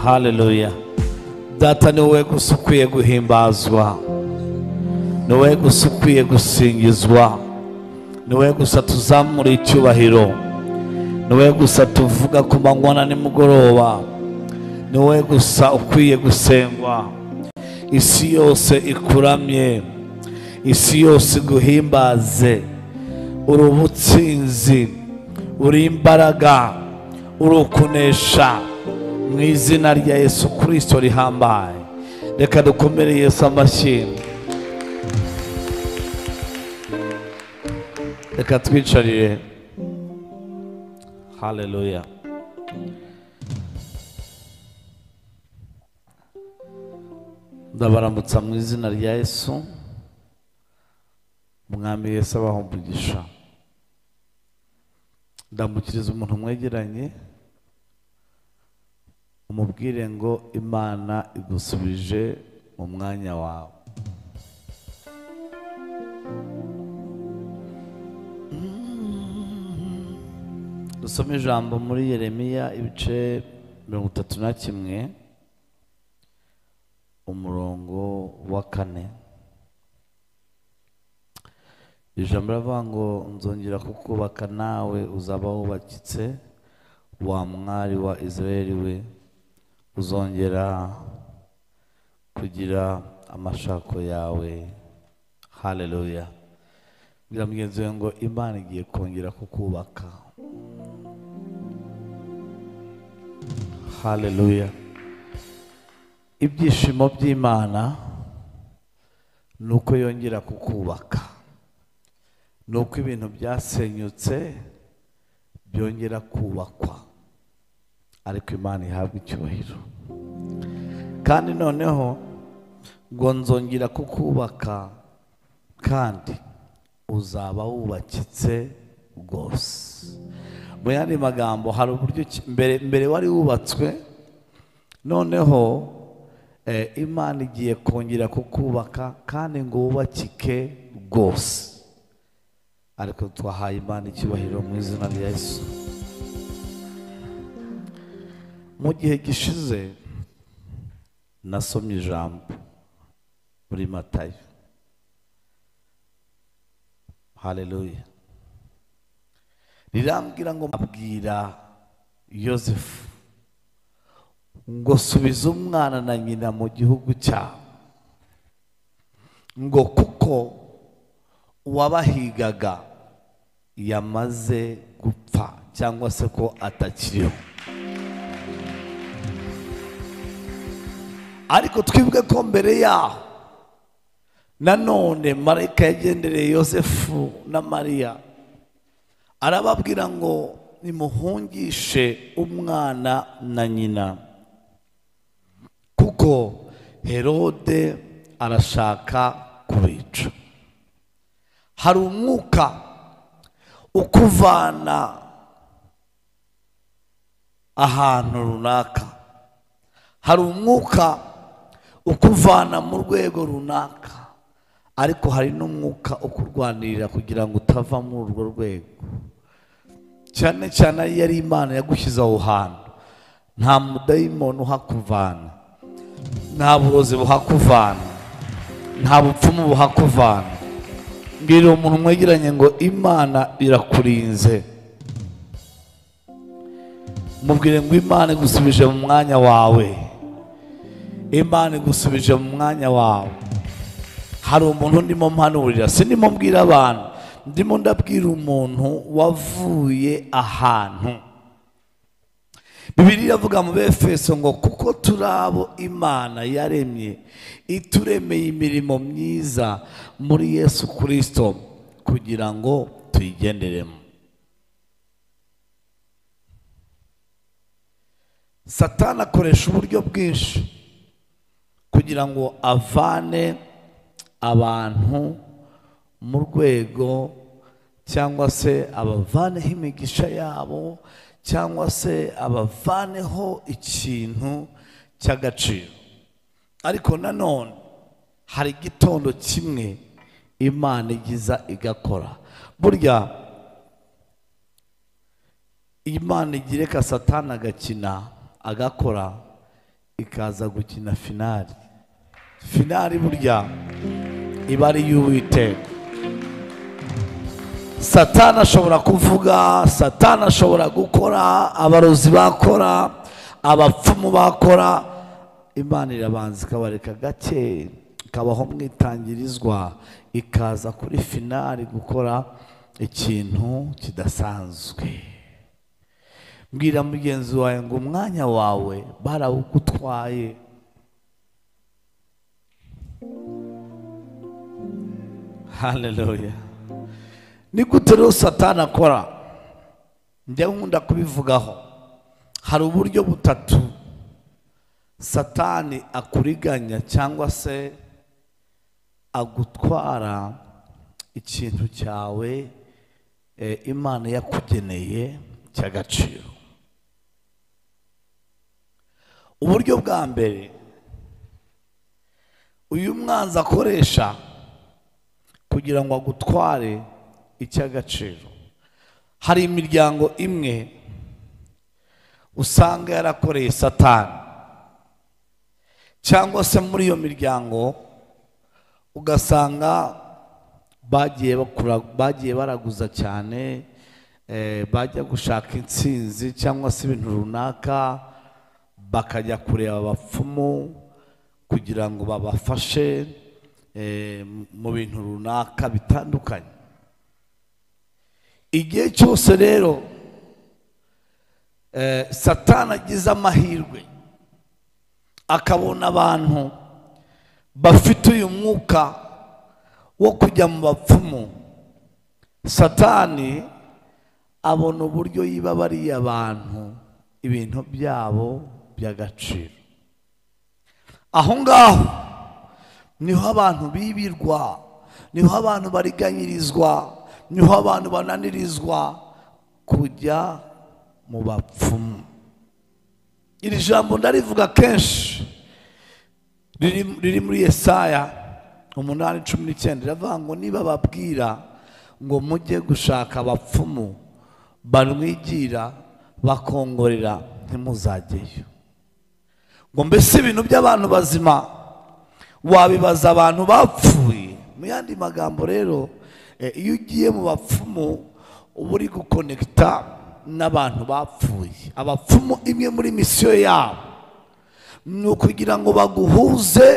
haleluya data ni wowe gusa ukwiye guhimbazwa ni wowe gusa ukwiye gusingizwa ni wowe gusa tuzamura icyubahiro ni wowe gusa tuvuga ku manywa na nimugoroba ni wowe gusa ukwiye gusengwa isi yose ikuramye isi yose iguhimbaze uri ubutsinzi uri imbaraga uri ukunesha mu izina rya yesu kirisito rihambaye reka dukomere yesu amashyi reka twicarire haleluya ndabaramutsa mu izina rya yesu umwami yesu abaha umugisha ndambukiriza umuntu mwegeranye umubwire ngo imana igusubije mu mwanya wawe dusome ijambo muri yeremiya ibice mirongo itatu na kimwe umurongo wa kane ijambo riravuga ngo nzongera kukubaka nawe uzaba wubakitse wa mwari wa israeli we uzongera kugira amashako yawe haleluya bwira mugenzi we ngo imana igiye kongera kukubaka haleluya ibyishimo by'imana ni uko yongera kukubaka ni uko ibintu byasenyutse byongera kubakwa ariko imana ihabwa icyubahiro kandi noneho ngo nzongera kukubaka kandi uzaba wubakitse rwose mu yandi magambo hari uburyo ki- mbere mbere wari wubatswe noneho eh, imana igiye kongera kukubaka kandi ngo wubakike rwose ariko twahaye imana icyubahiro mu izina rya yesu mu gihe gishize nasomye ijambo muri matayo haleluya rirambwira ngo abwira yosefu ngo subiza umwana na nyina mu gihugu cyabo ngo kuko uwabahigaga yamaze gupfa cyangwa se ko atakiriho ariko twibwe ko mbere yaho nanone marayika yagendereye yosefu na mariya arababwira ngo nimuhungishe umwana na nyina kuko herode arashaka kubica hari umwuka ukuvana ahantu runaka hari umwuka ukuvana mu rwego runaka ariko hari n'umwuka ukurwanirira kugira ngo utava muri urwo rwego cyane cyane iyo ari imana yagushyize aho hantu nta mudayimoni uhakuvana nta burozi buhakuvana nta bupfumu buhakuvana mbwira umuntu mwegeranye ngo imana irakurinze mubwire ngo imana igusubije mu mwanya wawe imana igusubije mu mwanya wawe hari umuntu ndimo mpanurira sindimo mbwira abantu ndimo ndabwira umuntu wavuye ahantu bibiri iravuga mu befeso ngo kuko turi abo imana yaremye ituremeye imirimo myiza muri yesu kirisito kugira ngo tuyigenderemo satani akoresha uburyo bwinshi kugira ngo avane abantu mu rwego cyangwa se abavaneho imigisha yabo cyangwa se abavaneho ikintu cy'agaciro ariko nanone hari igitondo kimwe imana igiza igakora burya imana igireka satani agakina agakora ikaza gukina finali finali burya iba ari iy'uwiteka satani ashobora kuvuga satani ashobora gukora abarozi bakora abapfumu bakora imana irabanza ikabareka gake ikabaho mwitangirizwa ikaza kuri finali gukora ikintu kidasanzwe mbwira mugenzi wawe ngo umwanya wawe barawugutwaye haleluya ni gute rero satani akora njya nkunda kubivugaho hari uburyo butatu satani akuriganya cyangwa se agutwara ikintu cyawe eh, imana yakugeneye cy'agaciro uburyo bwa mbere uyu mwanzi akoresha kugira ngo agutware icy'agaciro hari imiryango imwe usanga yarakoreye satani cyangwa se muri iyo miryango ugasanga bagiye bakura- bagiye baraguza cyane eh, bajya gushaka intsinzi cyangwa se ibintu runaka bakajya kureba abapfumu kugira ngo babafashe eh, mu bintu runaka bitandukanye igihe cyose rero eh, satani agize amahirwe akabona abantu bafite uyu mwuka wo kujya mu bapfumu satani abona uburyo yiba bariya abantu ibintu byabo by'agaciro aho ngaho niho abantu bibirwa niho abantu bariganyirizwa niho abantu bananirizwa kujya mu bapfumu iri jambo ndarivuga kenshi riri riri muri yesaya umunani cumi n'icyenda riravuga ngo niba babwira ngo mujye gushaka abapfumu banwigira bakongorera ntimuzajyeyo ngo mbese ibintu by'abantu bazima wabibaza abantu bapfuye mu yandi magambo rero eh, iyo ugiye mu bapfumu uba uri gukonekita n'abantu bapfuye abapfumu imwe muri misiyo yabo ni ukugira ngo baguhuze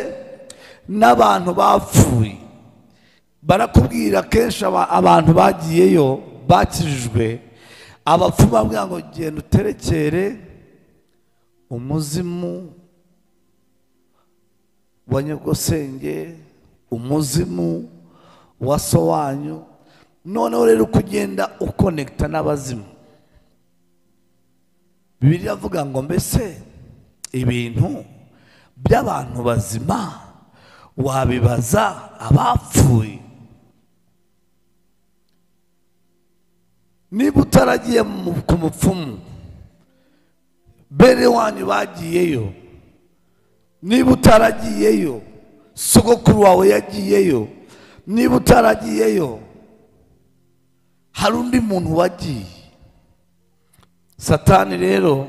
n'abantu bapfuye barakubwira kenshi aba- abantu bagiyeyo bakijijwe abapfumu babwira ngo genda uterekere umuzimu wa nyogosenge umuzimu wa so wanyu noneho rero ukugenda ukonekita n'abazimu bibiri iravuga ngo mbese ibintu by'abantu bazima wabibaza abapfuye niba utaragiye mu- ku mupfumu bene wanyu bagiyeyo niba utaragiyeyo sogokuru wawe yagiyeyo niba utaragiyeyo hari undi muntu wagiye satani rero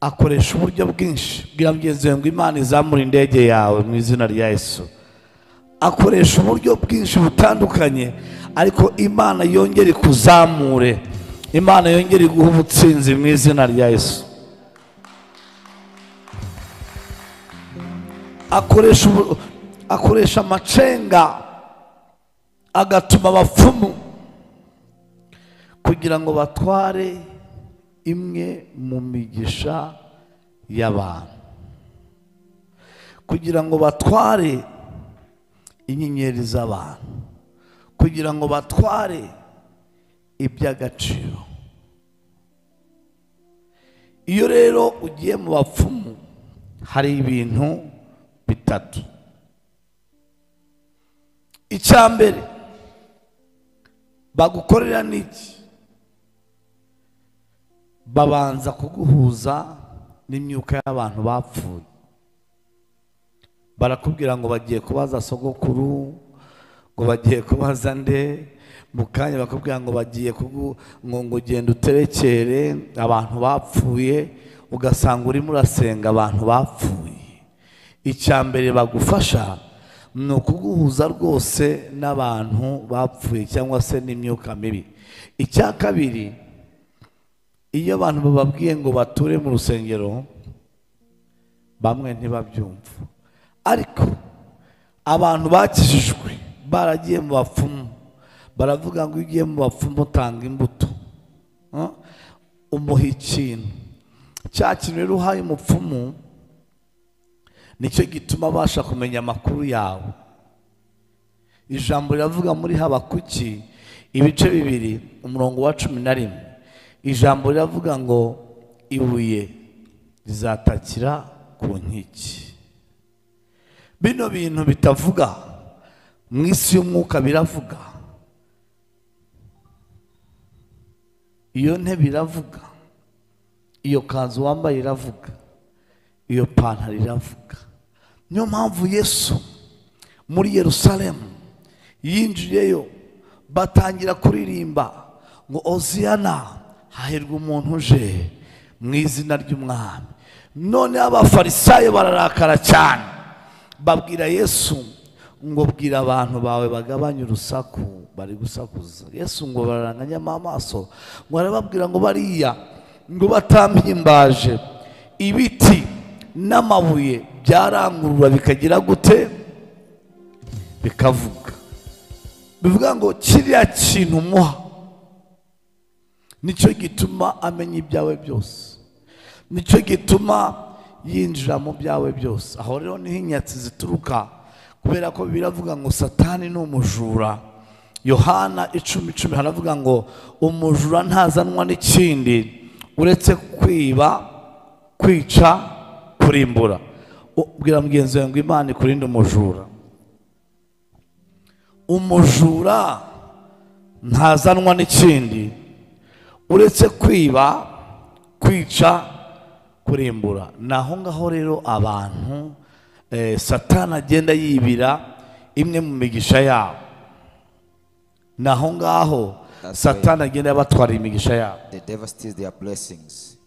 akoresha uburyo bwinshi bwira mugenzi wawe ngo imana izamura indege yawe mu izina rya yesu akoresha uburyo bwinshi butandukanye ariko imana yongere ikuzamure imana yongere iguhe ubutsinzi mu izina rya yesu akoresha ubu- akoresha amacenga agatuma abapfumu kugira ngo batware imwe mu migisha y'abantu kugira ngo batware inyenyeri z'abantu kugira ngo batware iby'agaciro iyo rero ugiye mu bapfumu hari ibintu bitatu icya mbere bagukorera n'iki babanza kuguhuza n'imyuka y'abantu bapfuye barakubwira ngo bagiye kubaza sogokuru ngo bagiye kubaza nde mu kanya bakubwira ngo bagiye kugu ngo ngo genda uterekere abantu bapfuye ugasanga urimo urasenga abantu bapfuye icya mbere bagufasha ni ukuguhuza rwose n'abantu bapfuye cyangwa se n'imyuka mibi icya kabiri iyo abantu bababwiye ngo bature mu rusengero bamwe ntibabyumva ariko abantu bakijijwe baragiye mu bapfumu baravuga ngo iyo ugiye mu bapfumu utanga imbuto Huh? umuha ikintu cya kintu rero uhaye umupfumu nicyo gituma abasha kumenya amakuru yawe ijambo riravuga muri habakuki ibice bibiri umurongo wa cumi na rimwe ijambo riravuga ngo ibuye rizatakira ku nkiki bino bintu bitavuga mu isi y'umwuka biravuga iyo ntebe iravuga iyo kanzu wambaye iravuga iyo pantaro iravuga niyo mpamvu yesu muri yerusalemu yinjiyeyo batangira kuririmba ngo oziyana hahirwa umuntu uje mu izina ry'umwami noneho abafarisayo bararakara cyane babwira yesu ngo bwira abantu bawe bagabanye urusaku bari gusakuza yesu ngo bararanganyamo amaso ngo arababwira ngo bariya ngo batampimbaje ibiti n'amabuye byarangurura bikagira gute bikavuga bivuga ngo kiriya kintu umuha nicyo gituma amenya ibyawe byose nicyo gituma yinjira mu byawe byose aho rero niho inyatsi zituruka kubera ko biravuga ngo satani ni umujura yohana icumi icumi haravuga ngo umujura ntazanwa n'ikindi uretse kwiba kwica kurimbura ubwira mugenzi wawe ngo imana ikurinde umujura umujura ntazanwa n'ikindi uretse kwiba kwica kurimbura ni aho ngaho rero abantu eh, satani agenda yibira imwe mu migisha yabo ni aho ngaho That's satani agenda yabatwarira imigisha yabo The devil steals their blessings.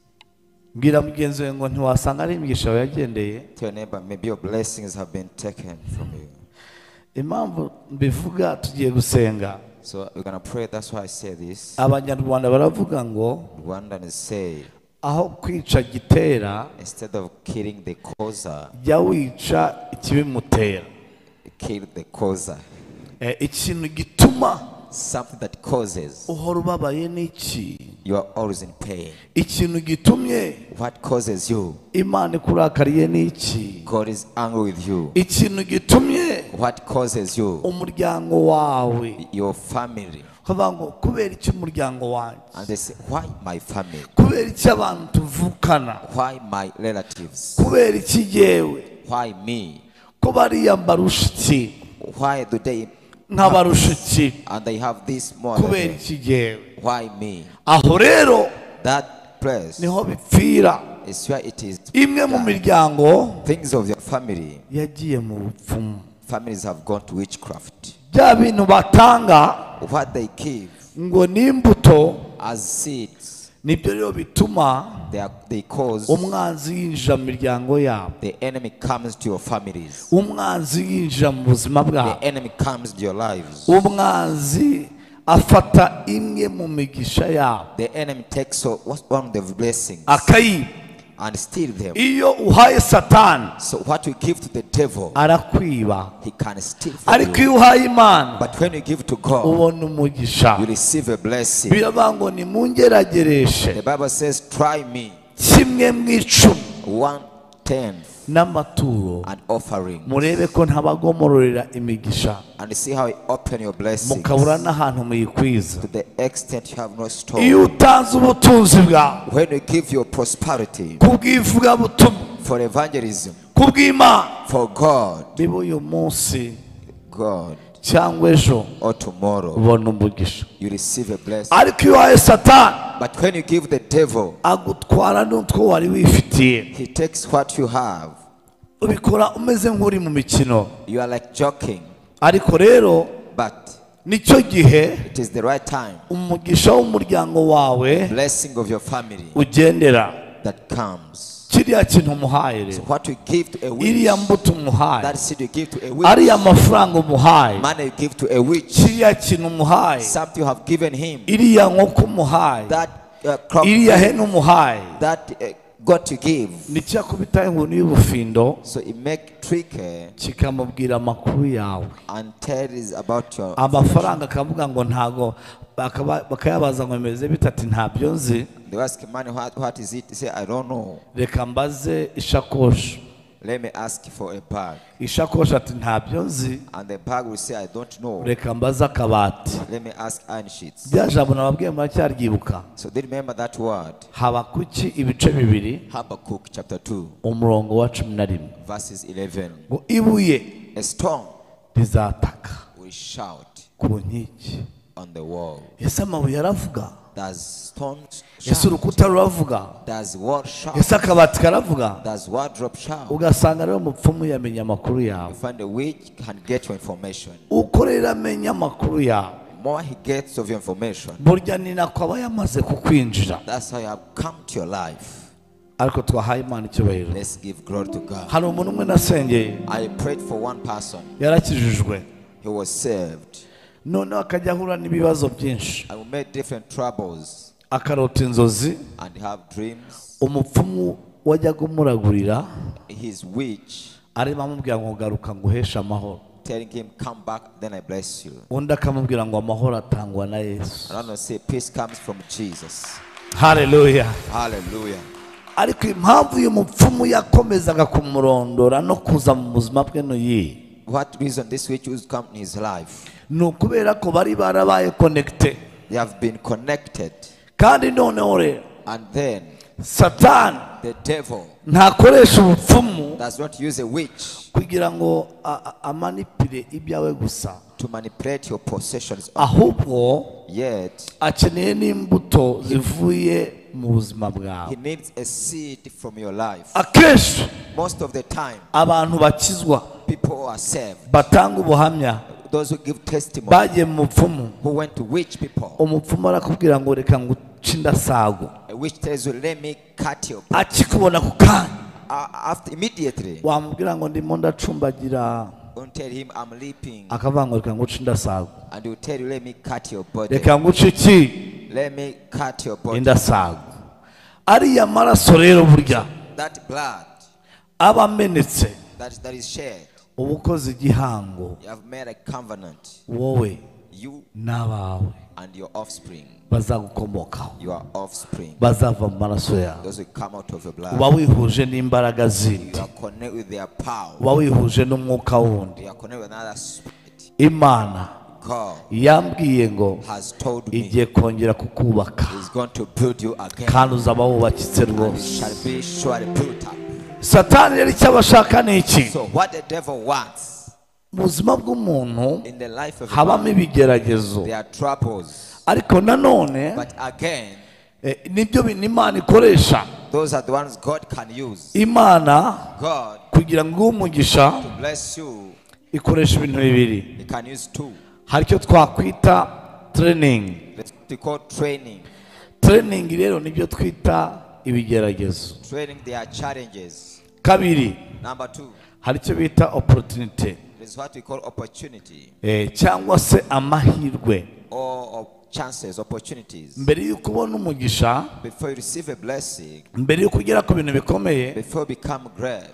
mbwira mugenzi wawe ngo ntiwasanga ari imigisha yawe yagendeye Tell your neighbor, maybe your blessings have been taken from you. impamvu mbivuga tugiye gusenga So we're gonna pray. That's why I say this. abanyarwanda baravuga ngo Rwandans say aho kwica gitera instead of killing the causer, jya wica ikibimutera kill the causer. Eh, ikintu gituma Something that causes uhora ubabaye ni iki you are always in pain. ikintu gitumye What causes you? imana ikurakariye ni iki God is angry with you. ikintu gitumye What causes you? umuryango wawe Your family. ukavuga ngo kubera iki umuryango wanjye And they say, why my family? kubera iki abantu tuvukana Why my relatives? kubera iki jyewe Why me? ko bariya mbarusha iki Why do they? nkabarusha iki And they have this more. than kubera me. iki jyewe Why me? aho rero That place niho bipfira is where it is. imwe mu miryango Things of your family, yagiye mu bupfumu families have gone to witchcraft. bya bintu batanga What they give ngo ni imbuto as seeds, nibyo rero bituma they, are, they cause umwanzi yinjira mu miryango yabo the enemy comes to your families. umwanzi yinjira mu buzima The bwabo enemy comes to your lives. umwanzi afata imwe mu migisha yabo The enemy takes so what's one of the blessings akayiba and steal them. iyo uhaye satani So what you give to the devil, arakwiba he can steal from ariko you. iyo uhaye imana But when you give to God, ubona umugisha you receive a blessing. biravuga ngo nimungeragereshe The Bible says, "Try me kimwe mu icumi one tenth n'amaturo and offering." murebe ko ntabagomororera imigisha and see how you open your blessings mukabura n'ahantu muyikwiza to the extent you have not iyo stored. utanze ubutunzi bwawe When you give your prosperity ku bw'ivugabutumwa for evangelism, ku bw'imana for God, niba uyu munsi God, cyangwa ejo or tomorrow, ubona umugisha you receive a blessing. ariko iyo uhaye satani But when you give the devil, agutwara n'utwo wari wifitiye he takes what you have. ubikora umeze nk'uri mu mikino You are like joking, ariko rero but nicyo gihe it is the right time. umugisha w'umuryango wawe Blessing of your family, ugendera that comes. kiriya kintu umuhaye rero What you give to a witch, iriya mbuto umuhaye that seed you give to a ariya witch, mafaranga umuhaye money you give to a witch, kiriya kintu umuhaye something you have given him, iriya nkoko umuhaye that uh, crop, iriya hene umuhaye that uh, God you give. ni cyakubita inkoni y'ubufindo So it make tricky kikamubwira amakuru yawe and tell is about your amafaranga akavuga ngo ntago bakaba- bakayabaza ngo bimeze bitatu ntabyo nzi They ask money, what, what is it? They say, I don't know. reka mbaze ishakoshi Let me ask for a bag. ishakoshi ati ntabyo nzi And the bag will say, I don't know. reka mbaze akabati Let me ask iron sheets. rya jambo nababwiye muracyaryibuka So they remember that word. habakuki ibice bibiri Habakkuk chapter 2, umurongo wa cumi na rimwe verses 11. ngo ibuye A storm rizataka will shout ku nkiki on the wall. ese amabuye aravuga Does storms ese shout? urukuta ruravuga Does wall shout? ese akabati karavuga Does wardrobe shout? ugasanga rero umupfumu yamenya amakuru You yawe find a witch can get your information. uko rero amenya amakuru yawe More he gets of your information, burya ni nako aba yamaze kukwinjira that's how you have come to your life. ariko twahaye imana icyubahiro Let's give glory to God. hari umuntu umwe nasengeye I prayed for one person. yarakijijwe He was saved. noneho akajya ahura n'ibibazo byinshi I made different troubles akarota inzozi and have dreams. umupfumu wajyaga umuragurira His witch arimo amubwira ngo garuka nguheshe amahoro telling him, Come back, then I bless you. undi akamubwira ngo amahoro atangwa na yesu And I'm going to say, Peace comes from Jesus. hareruya Hallelujah. ariko impamvu uyu mupfumu yakomezaga kumurondora no kuza mu buzima bwe n'iyi What reason this witch has come in his life? ni ukubera ko bari barabaye konegite They have been connected. kandi noneho rero And then satani the devil ntakoresha ubupfumu does not use a witch kugira ngo a- a- amanipire ibyawe gusa to manipulate your possessions. ahubwo Yet, akeneye n'imbuto zivuye mu buzima bwawe he needs a seed from your life. akenshi Most of the time, abantu bakizwa people who are saved. batanga ubuhamya Those who give testimony, bagiye mu bupfumu who went to witch people. umupfumu arakubwira ngo reka nguce indasago A witch tells you, let me cut your uh, akikubona ku kanya after immediately. wamubwira ngo ndimo ndacumbagira Don't tell him I'm leaping. akavuga ngo reka nguce indasago And he'll tell you, let me cut your body. reka nguce iki Let me cut your body. indasago ariya maraso rero burya That blood aba amenetse that, that is shed, uba ukoze igihango you have made a covenant. wowe You n'abawe and your offspring, bazagukomokaho your offspring, bazava mu maraso yawe those who come out of your uba blood, wihuje n'imbaraga you zindi are connected with their power. uba wihuje n'umwuka wundi You are connected with another spirit. imana God yambwiye ngo has told me igiye kongera kukubaka He's going to build you again. kandi uzaba wubakitse And you rwose shall be surely built up. satani rero icyo abashaka ni iki So, what the devil wants mu buzima bw'umuntu in the life of a man, habamo ibigeragezo there are troubles. ariko nanone But again, eh, nibyo bintu imana ikoresha those are the ones God can use. imana God kugira ngo uhe umugisha bless you. ikoresha ibintu bibiri He can use two. hari icyo twakwita tereyiningi Let's we call training. tereyiningi rero nibyo twita ibigeragezo Training, there are challenges. kabiri Number two, hari icyo bita oporutinite is what we call opportunity eh, cyangwa se amahirwe or op- chances, opportunities. mbere y'uko ubona umugisha Before you receive a blessing, mbere y'uko ugera ku bintu bikomeye before you become great,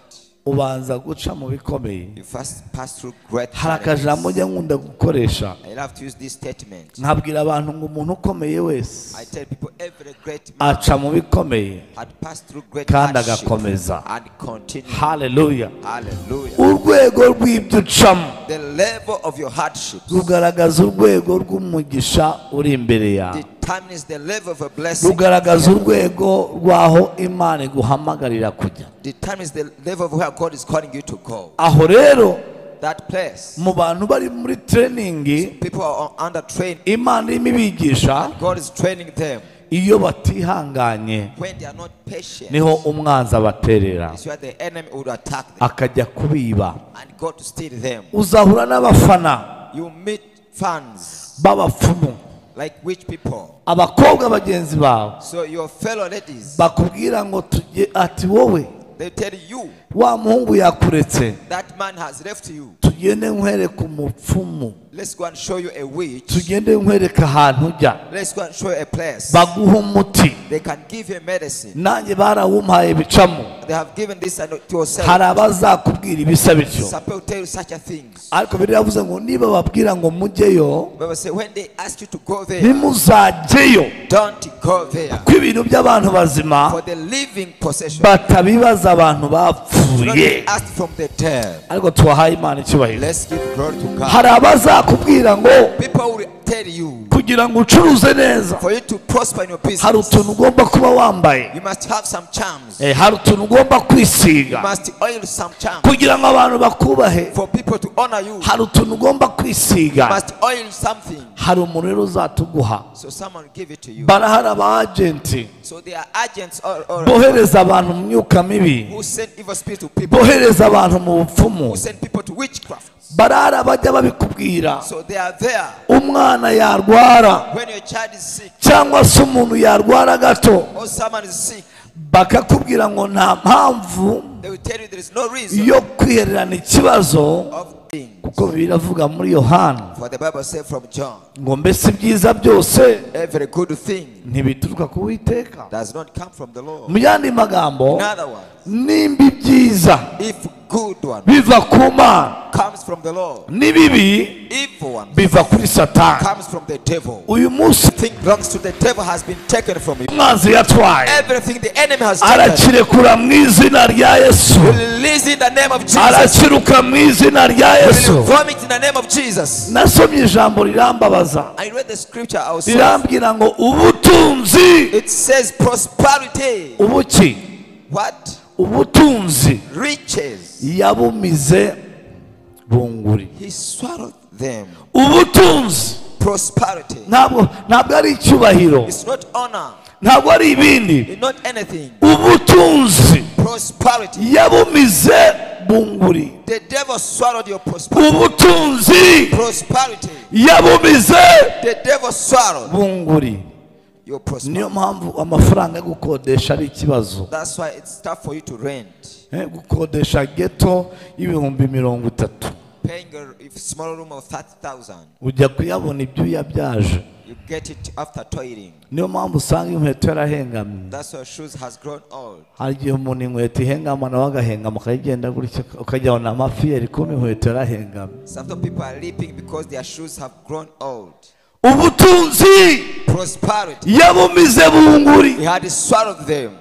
ubanza guca mu bikomeye you first pass through great hari akajambo challenges. njya nkunda gukoresha I love to use this statement. nkabwira abantu ngo umuntu ukomeye wese I tell people every great man aca mu bikomeye had passed through great Kandi hardship agakomeza. and continue. haleluya Hallelujah. urwego rw'ibyo ucamo The level of your hardships rugaragaza urwego rw'umugisha uri imbere yawe determines the level of a blessing. rugaragaza urwego rw'aho imana iguhamagarira kujya determines the level of where God is calling you to go. aho rero That place, mu bantu bari muri tereyiningi people are on- under train. imana irimo ibigisha God is training them. iyo batihanganye When they are not patient, niho umwanzi abaterera it's where the enemy would attack them akajya kubiba and God to steal them. uzahura n'abafana You meet fans b'abapfumu like which people. abakobwa bagenzi bawe So your fellow ladies, bakubwira ngo tujye ati wowe they tell you wa muhungu yakuretse that man has left you. tugende nkwereka umupfumu Let's go and show you a witch. tugende nkwereka ahantu ujya Let's go and show you a place. baguha umuti They can give you medicine. nanjye barawumpaye bicamo They have given this and to yourself. hari abazakubwira ibisa bityo Some people tell you such a things. ariko bibiliya yavuze ngo niba babwira ngo mujyeyo Bible say when they ask you to go there, ntimuzajyeyo don't go there. ko ibintu by'abantu bazima For the living possession. batabibaza abantu Do not bapfuye be asked from the dead. ariko tubahaye imana icyubahiro Let's give glory to God. hari abazakubwira ngo People will tell you kugira ngo ucuruze neza for you to prosper in your hari business, utuntu ugomba kuba wambaye you must have some charms. Eh, hari utuntu ugomba kwisiga You must oil some charms. kugira ngo abantu bakubahe For people to honor you, you hari utuntu ugomba kwisiga must oil something. hari umuntu rero uzatuguha So someone will give it to you. barahari aba agenti So there are agents or, or bohereza abantu mu myuka mibi who send evil spirit to people, bohereza abantu mu bupfumu who send people to witchcraft. barara bajya babikubwira So they are there. umwana yarwara When your child is sick cyangwa se umuntu yarwara gato or someone is sick, bakakubwira ngo nta mpamvu they will tell you there is no reason yo kwihererana ikibazo of thing. kuko biravuga muri yohana For the Bible says from John, ngo mbese ibyiza byose every good thing ntibituruka ku witeka does not come from the Lord. mu yandi magambo Another one, nimba ibyiza if good one biva ku mana comes from the Lord, n'ibibi evil one biva kuri satani comes from the devil. uyu munsi Thing belongs to the devil has been taken from you. umwanzi yatwaye Everything the enemy has taken, arakirekura mu izina rya yesu we release in the name of Jesus. arakiruka mu izina rya We yesu vomit in the name of Jesus. nasomye ijambo rirambabaza I read the scripture ourselves. rirambwira ngo ubutunzi It says prosperity. ubuki What? ubutunzi Riches. yabumize bunguri He swallowed them. ubutunzi Prosperity. ntabwo ntabwo ari icyubahiro It's not honor. ntabwo ari ibindi It's not anything. ubutunzi Prosperity. yabumize bunguri The devil swallowed your prosperity. ubutunzi Prosperity. yabumize The devil swallowed bunguri your niyo prosperity. mpamvu amafaranga yo gukodesha ari ikibazo That's why it's tough for you to rent. Eh, gukodesha geto y'ibihumbi mirongo itatu Paying a if small room of 30,000, ujya kuyabona ibyuya byaje you get it after toiling. niyo mpamvu usanga inkweto yarahengamye That's why shoes has grown old. hari igihe umuntu inkweto ihengama nawe agahengama ukagenda gutya ukajya na amafiyeri kuba inkweto yarahengamye Sometimes people are leaping because their shoes have grown old. ubutunzi Prosperity. yabumize bunguri He had swallowed them.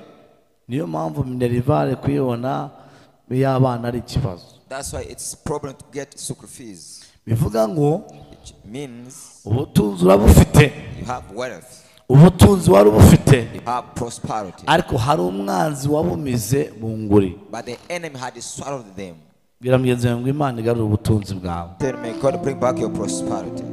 niyo mpamvu minerivare kuyibona y'abana ari ikibazo That's why it's problem to get sucre fees. bivuga ngo Which means ubutunzi urabufite you have wealth, ubutunzi wari ubufite you have prosperity. ariko hari umwanzi wabumize bunguri But the enemy had swallowed them. bwira mugenzi wawe ngo imana igarura ubutunzi bwawe Then may God bring back your prosperity.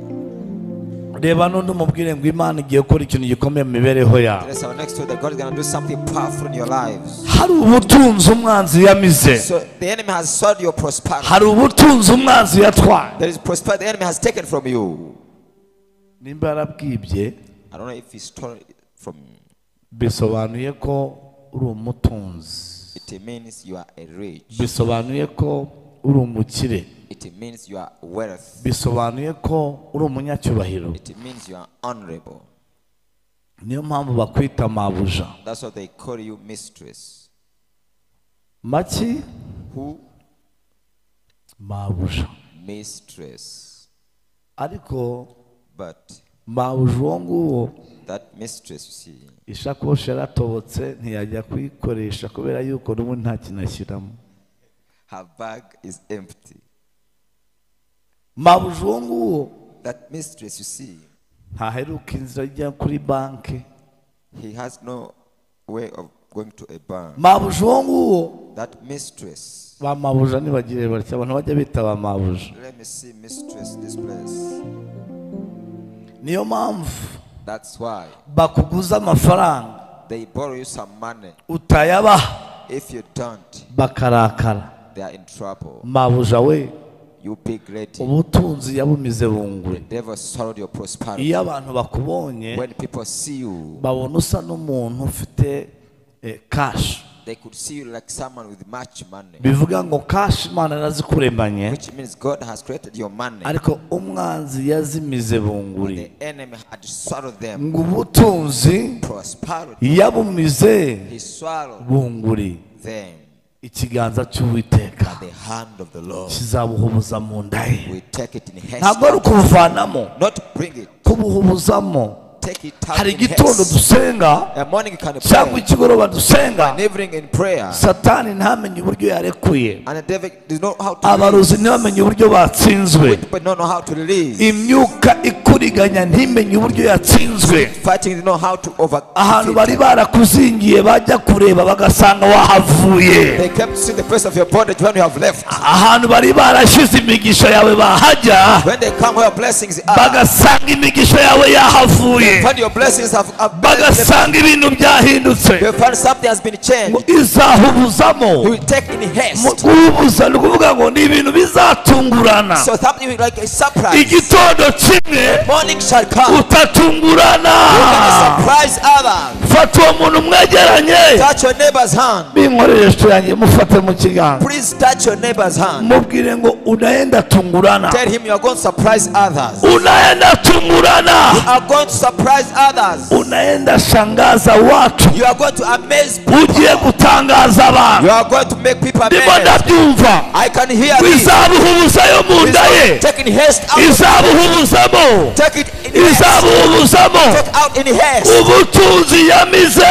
reba n'undi umubwire ngo imana igiye gukora ikintu gikomeye mu mibereho yawe There's our next to that God is gonna do something powerful in your lives. hari ubutunzi umwanzi yamize So the enemy has sold your prosperity. hari ubutunzi umwanzi yatwaye There is prosperity the enemy has taken from you. nimba yarabwibye I don't know if he stole it from you. bisobanuye ko uri umutunzi It means you are a rich. bisobanuye ko uri umukire It means you are wealth. bisobanuye ko uri umunyacyubahiro It means you are honorable. niyo mpamvu bakwita mabuja That's why they call you mistress. maki Who? mabuja Mistress. ariko But mabuja uwo nguwo that mistress, you see, ishakoshi yaratobotse ntiyajya kuyikoresha kubera yuko n'ubundi nta kintu ashyiramo her bag is empty. mabuja uwo nguwo That mistress, you see, ntaheruka inzira ajya kuri banki he has no way of going to a bank. mabuja uwo nguwo That mistress. ba mabuja ntibagire batya abantu bajya bita ba mabuja Let me see mistress this place. niyo mpamvu That's why bakuguza amafaranga they borrow you some money. utayabaha If you don't, bakarakara they are in trouble. mabuja we you be great. ubutunzi yabumize bungwe Devil swallowed your prosperity. iyo abantu bakubonye When people see you, babona usa n'umuntu ufite eh, kashi they could see you like someone with much money, bivuga ngo kashi imana yarazikuremanye which means God has created your money. ariko umwanzi yazimize bunguri The enemy had swallowed them. ngo ubutunzi Prosperity. yabumize He swallowed bunguri them ikiganza cy'uwiteka by the hand of the Lord. kizabuhubuza mu nda ye We take it in haste. ntabwo ari ukubuvanamo Not bring it. kubuhubuzamo Take it out hari in igitondo haste. dusenga A morning you can cyangwa pray. ikigoroba dusenga An evening in prayer. satani ntamenye uburyo yarekuye And the devil does not know how to abarozi release. ntibamenye uburyo batsinzwe People don't know how to release. imyuka ikuriganya ntimenye uburyo yatsinzwe Fighting they know how to overcome. ahantu it. bari barakuzingiye bajya kureba bagasanga wahavuye They kept seeing the face of your bondage when you have left. ahantu bari barashyize imigisha yawe bahajya When they come where your blessings are, bagasanga imigisha yawe yahavuye when your blessings have, have bagasanga ibintu byahindutse they find something has been ngo changed. izahubuzamo You will take in mu haste. kububuza ni ukuvuga ngo ni ibintu bizatungurana So something like a surprise. igitondo kimwe Morning shall come. utatungurana You can surprise others. fata uwo muntu mwegeranye Touch your neighbor's hand. binkorere resto yanjye mufate mu kiganza Please touch your neighbor's hand. mubwire ngo unaenda tungurana Tell him you are going to surprise others. unaenda tungurana You are going to surprise others. unaenda shangaza watu You are going to amaze people. ugiye gutangaza You abantu are going to make people ndimo amazed. ndabyumva I can hear ngo this. izabuhubuza yo mu nda ye Take in haste out. izabuhubuzamo Take it in haste. izabuhubuzamo Take out in haste. ubutunzi yamize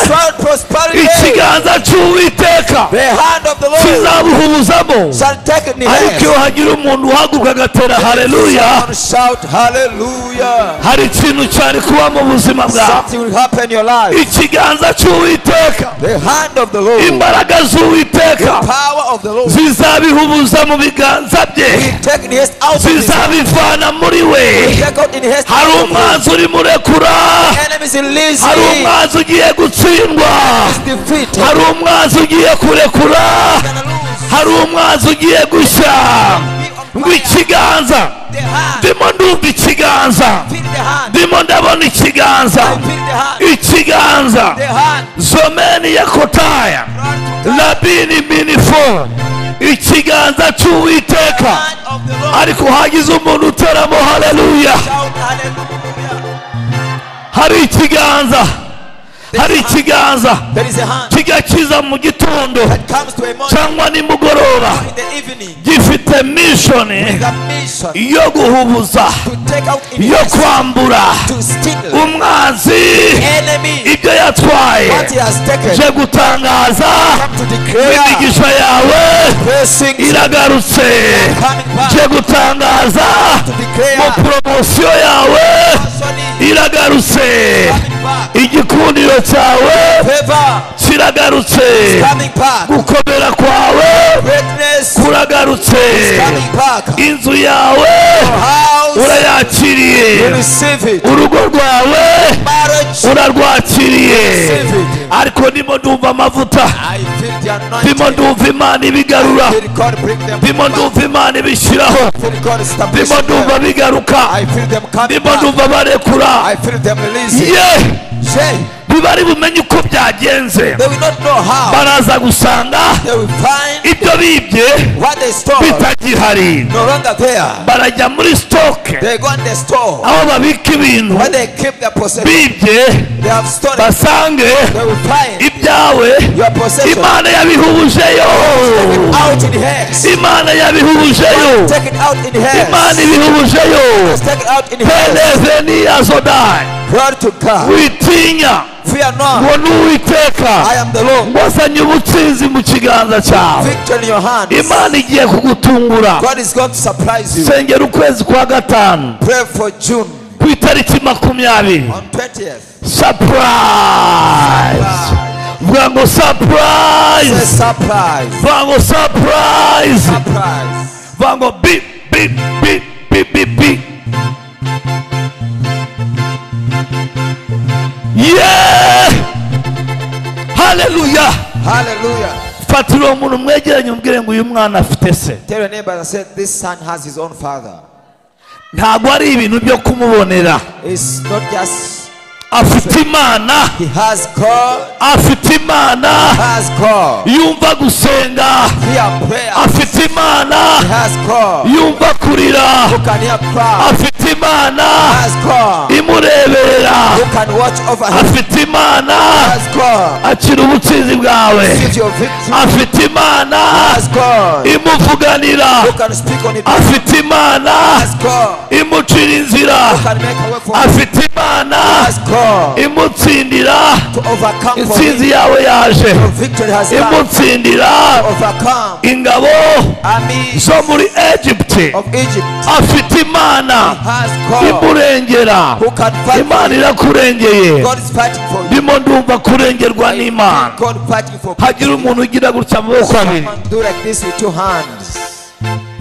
Sound prosperity. ikiganza cy'uwiteka The hand of the Lord kizabuhubuzamo shall take it in ariko iyo haste. hagira umuntu uhaguruka agatera hareruya Someone shout hallelujah. hari ikintu cyari kuba mu buzima bwawe Something will happen in your life. ikiganza cy'uwiteka The hand of the Lord. imbaraga z'uwiteka Power of the Lord. zizabihubuza mu biganza bye Take in haste out of this. zizabivana muri we Take out in haste hari out of this. umwanzi urimo urekura Enemies in least hari umwanzi ugiye gutsindwa defeat. hari umwanzi ugiye kurekura Gonna lose. hari umwanzi ugiye gushya ngo ikiganza The hand. ndimo ndumva ikiganza Feel the hand. ndimo ndabona ikiganza I feel the hand. ikiganza The hand. zomeni yakotaya labini minifo ikiganza cy'uwiteka Hand of the Lord. ariko hagize umuntu uteramo haleluya Shout hallelujah. hari ikiganza hari ikiganza There is a hand kigakiza mu gitondo that comes to a morning cyangwa nimugoroba in the evening. gifite mishoni The mission yo guhubuza to take out in yo haste. kwambura To steal. umwanzi Enemy. ibyo yatwaye What he has taken. je gutangaza Come to declare. imigisha yawe Blessings iragarutse coming je back. gutangaza To declare. mu promosiyo yawe Sorry. iragarutse Coming back. igikundiro cyawe Favor. kiragarutse Coming back. gukomera kwawe Greatness. kuragarutse Coming back. inzu yawe House. urayakiriye You receive it. urugo rwawe Marriage. urarwakiriye Receive it. ariko ndimo ndumva amavuta I feel the ndimo anointing. ndumva imana ibigarura Feel God bring them ndimo back. ndumva imana ibishyiraho Feel God establish ndimo ndumva them. bigaruka I feel them coming ndimo back. ndumva barekura I feel them releasing. ye Say, ntibari bumenye uko byagenze they will not know how. baraza gusanga They will find ibyo bibye what they stole bitagihari no longer there. barajya muri sitoke They go and they store. aho babika ibintu When they keep their possession, bibye they have stolen. basange They will find ibyawe your possession. imana yabihubujeyo Take it out in hands. imana yabihubujeyo Take it out in imana hands. ibihubujeyo Take it out in hands. peneveniyazodayi Glory to God. witinya Fear not. ngo ni uwiteka I am the Lord. wazanye ubutsinzi mu kiganza cyawe Victory in your hands. imana igiye kugutungura God is going to surprise you. sengera ukwezi kwa gatanu Pray for June ku itariki makumyabiri on 20th. sapurayizi vuga ngo Say sapurayizi surprise. vuga ngo sapurayizi Surprise. vuga ngo bi bi bi bi bi bi ye haleluya Hallelujah. fatira umuntu mwegeranye umubwire ngo uyu mwana afite se Tell your neighbor and say, This son has his own father. ntabwo ari ibintu byo kumubonera It's not just afite imana he has God, afite imana has God. yumva gusenga Hear prayer, afite imana he has God. yumva kurira Who can hear cry, afite imana has God. imureberera Who can watch over him, afite imana has God. akira ubutunzi bwawe Give your victory, afite imana has God. imuvuganira Who can speak on it, afite imana has God. imucira inzira Who can make a way for him, afite imana has God. imutsindira To overcome for intsinzi him, yawe yaje your victory has come. imutsindira Overcome ingabo armies zo muri egiputi of Egypt, afite imana has God. imurengera Who can fight for imana you? irakurengeye God is fighting for you. ndimo ndumva kurengerwa n'imana God fighting for hagira umuntu ugira gutya amaboko abiri Someone do like this with two hands.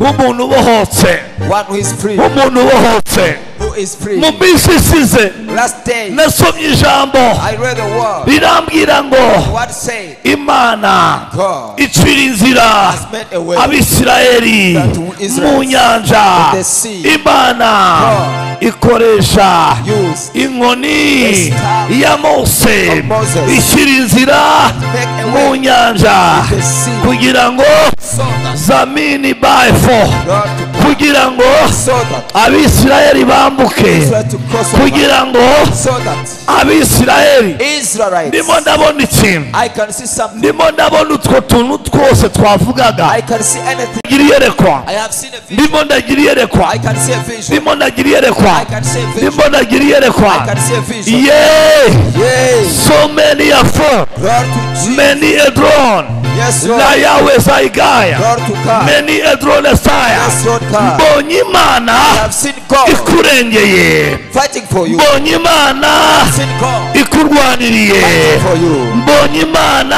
nk'umuntu ubohotse One who is free, nk'umuntu ubohotse who is free. mu minsi isize Last day, nasomye ijambo I read the word. rirambwira ngo The word said, imana God icira inzira has made a way. abisirayeli That to Israel, mu nyanja in the sea. imana God ikoresha Use, inkoni staff ya mose of Moses. ishyira inzira make a mu way nyanja in the sea. kugira ngo So that zamini bafo God to cross, kugira ngo so that abisirayeli bambuke Israel to cross over. kugira ngo So that abisirayeli ndimo Israelites, ndabona ikintu I can see something. ndimo ndabona utwo tuntu twose twavugaga I can see anything. ndagira iyerekwa I have seen a vision. ndimo ndagira iyerekwa I can see a vision. ndimo ndagira I iyerekwa can see a vision. ndimo ndagira I iyerekwa can see a vision. yeee Yes. so many are full Glory to Jesus. many a drone Yes, Lord. na yawe zayigaya Glory to God. many a drone saya Yes, Lord God. mbonye imana I have seen God ikurengeye fighting for you. mbonye imana I've seen God ikurwaniriye fighting for you. mbonye imana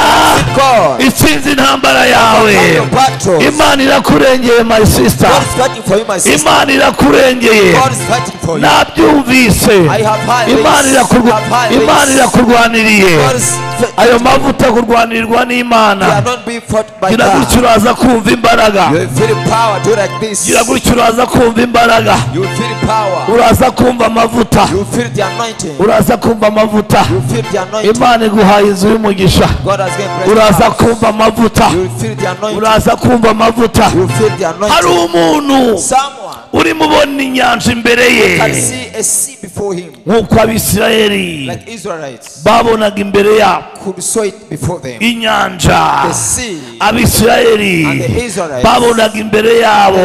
God itsinze intambara yawe fighting your battles. imana irakurengeye my sister God is fighting for you, my sister. imana irakurengeye God is fighting for you. nabyumvise I have high imana ways. I irakurwa- have high imana ways. irakurwaniriye God is fi- ayo mavuta kurwanirirwa you are n'imana not being fought by gira gutya God. uraza kumva imbaraga You feel power. Do like this. gira gutya uraza kumva imbaraga You feel power. uraza kumva amavuta You feel the anointing. uraza kumva amavuta You feel the anointing. imana iguhaye inzu y'umugisha God has given blessed uraza us. kumva amavuta You feel the anointing. uraza kumva amavuta You feel the hari anointing. umuntu Someone urimo ubona inyanja imbere ye can see a sea before him, nk'uko abisirayeli like Israelites babonaga imbere yabo could saw it before them. inyanja The sea abisirayeli and the Israelites. babonaga imbere yabo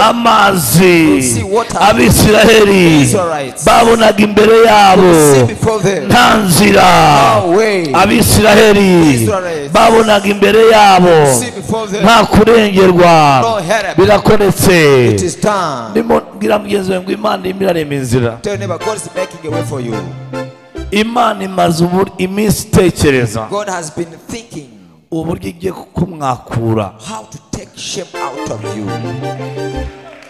amazi abisirayeli babonaga imbere yabo See before them. nta nzira No way. abisirayeli babonaga imbere yabo See before them. nta kurengerwa No help. birakoretse It is done. ndimo mbwira mugenzi wawe ngo imana irimo irarema inzira Tell your neighbor, God is making a way for you. imana imaze ubu- iminsi itekereza God has been thinking uburyo igiye kumwakura how to take shame out of you.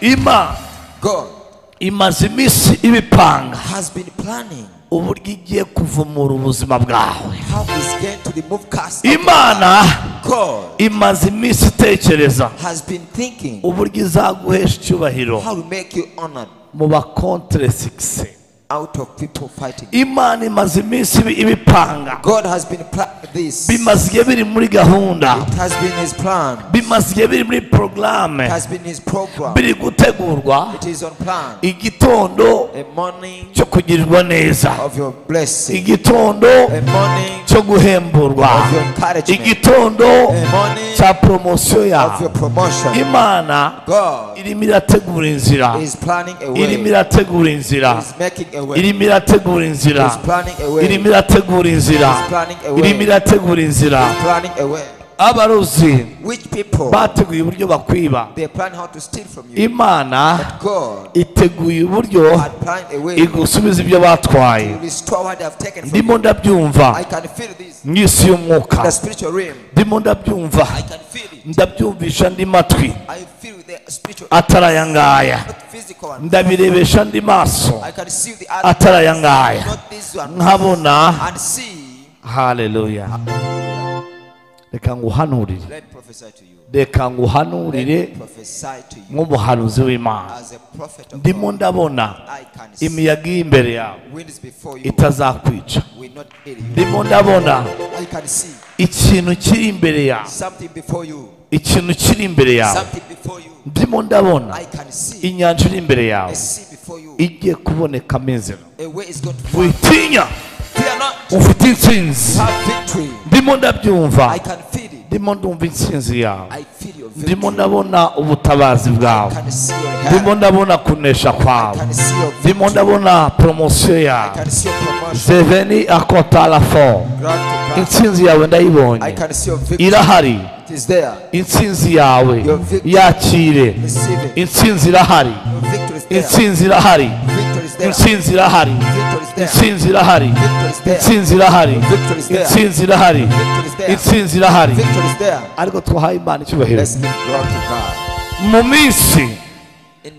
imana God imaze iminsi ibipanga has been planning uburyo igiye kuvumura ubuzima bwawe how He's going to remove cast. imana God imaze iminsi itekereza has been thinking uburyo izaguhesha icyubahiro how to make you honored mu bakontere sigisi out of people fighting. imana imaze iminsi ibi- ibipanga God has been planning this. It bimaze igihe biri muri gahunda has been His plan. bimaze igihe biri muri porogaramu It has been His program. biri gutegurwa It is on plan. igitondo A morning cyo kugirirwa neza of your blessing. igitondo A morning cyo guhemburwa of your encouragement. igitondo A morning cya poromosiyo of your yawe promotion. imana God irimo irategura inzira is planning a irimo way. irategura inzira Is making a way. irimo irategura inzira Is planning a irimo way. irategura inzira Is planning a way. irimo irategura inzira Planning a way. abaruzi Which people bateguye uburyo bakwiba they plan how to steal from you. imana God iteguye uburyo had planned a way to igusubiza ibyo batwaye restore what they have taken from ndimo you. I ndabyumva can feel this. mu isi In the y'umwuka spiritual realm. ndimo ndabyumva I can feel it. ndabyumvisha andi matwi I feel the spiritual. atari aya ngaya Not physical one. ndabirebesha andi maso I can see the other. atari aya ngaya Not this one. nkabona And see haleluya reka nguhanurire Let prophesy to you. reka nguhanurire Prophesy to you nk'umuhanuzi w'imana as a prophet of ndimo God. ndabona I can see imiyaga iri imbere yawe winds before you itazakwica will not kill you. ndimo ndabona I can see ikintu kiri imbere yawe something before you. ikintu kiri imbere yawe Something before you. ndimo ndabona I can see inyanja iri imbere a yawe sea before you. igiye kubonekamo inzira A way is going to find. witinya Fear not. ufite intsinzi Have victory. ndimo ndabyumva I can feel it. ndimo ndumva intsinzi yawe I feel your ndimo victory. ndabona ubutabazi I bwawe can see your ndimo hand. ndabona kunesha I kwawe can see your ndimo victory. ndabona poromosiyo I yawe can see your promotion. seveni akotara fo Grant to grant. intsinzi yawe I ndayibonye can see your victory. irahari It is there. intsinzi yawe Your victory. yakire Receive it. intsinzi irahari Your victory is there. intsinzi irahari Victory is there. intsinzi irahari Victory is there. intsinzi irahari Victory is there. intsinzi irahari Victory is there. intsinzi irahari Victory is there. intsinzi irahari Victory is there. ariko twahaye imana icyubahiro Let's give glory to God. mu minsi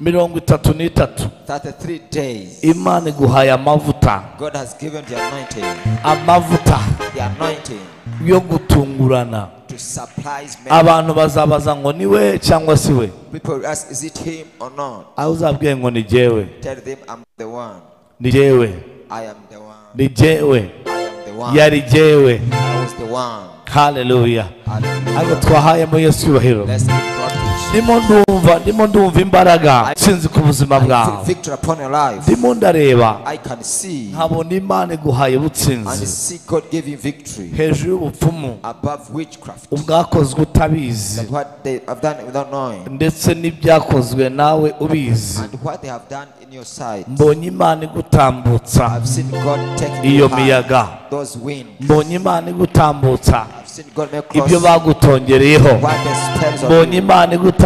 mirongo itatu n'itatu 33 days. imana iguhaye amavuta God has given the anointing. amavuta The anointing yo gutungurana to surprise men. abantu bazabaza ngo ni we cyangwa si we People will ask, is it him or not? aho uzabwiye ngo ni jyewe Tell them I'm the one. ni jyewe I am the one. ni jyewe I am the one. yari jyewe I was the one. haleluya ariko Hallelujah. twahayemo yesu icyubahiro Let's give God to ndimo ndumva ndimo ndumva imbaraga sinzi ku buzima I bwawe feel victory upon your life. ndimo ndareba I can see nkabona imana iguhaye and ubutsinzi see God giving victory hejuru y'ubupfumu above witchcraft. ubwakozwe utabizi And what they have done without knowing ndetse n'ibyakozwe nawe ubizi and what they have done in your sight. mbonye imana igutambutsa I've seen God take iyo high. miyaga those winds. mbonye imana igutambutsa I've seen God make ibyo cross bagutongereyeho what the spells of mbonye you. imana igutambutsa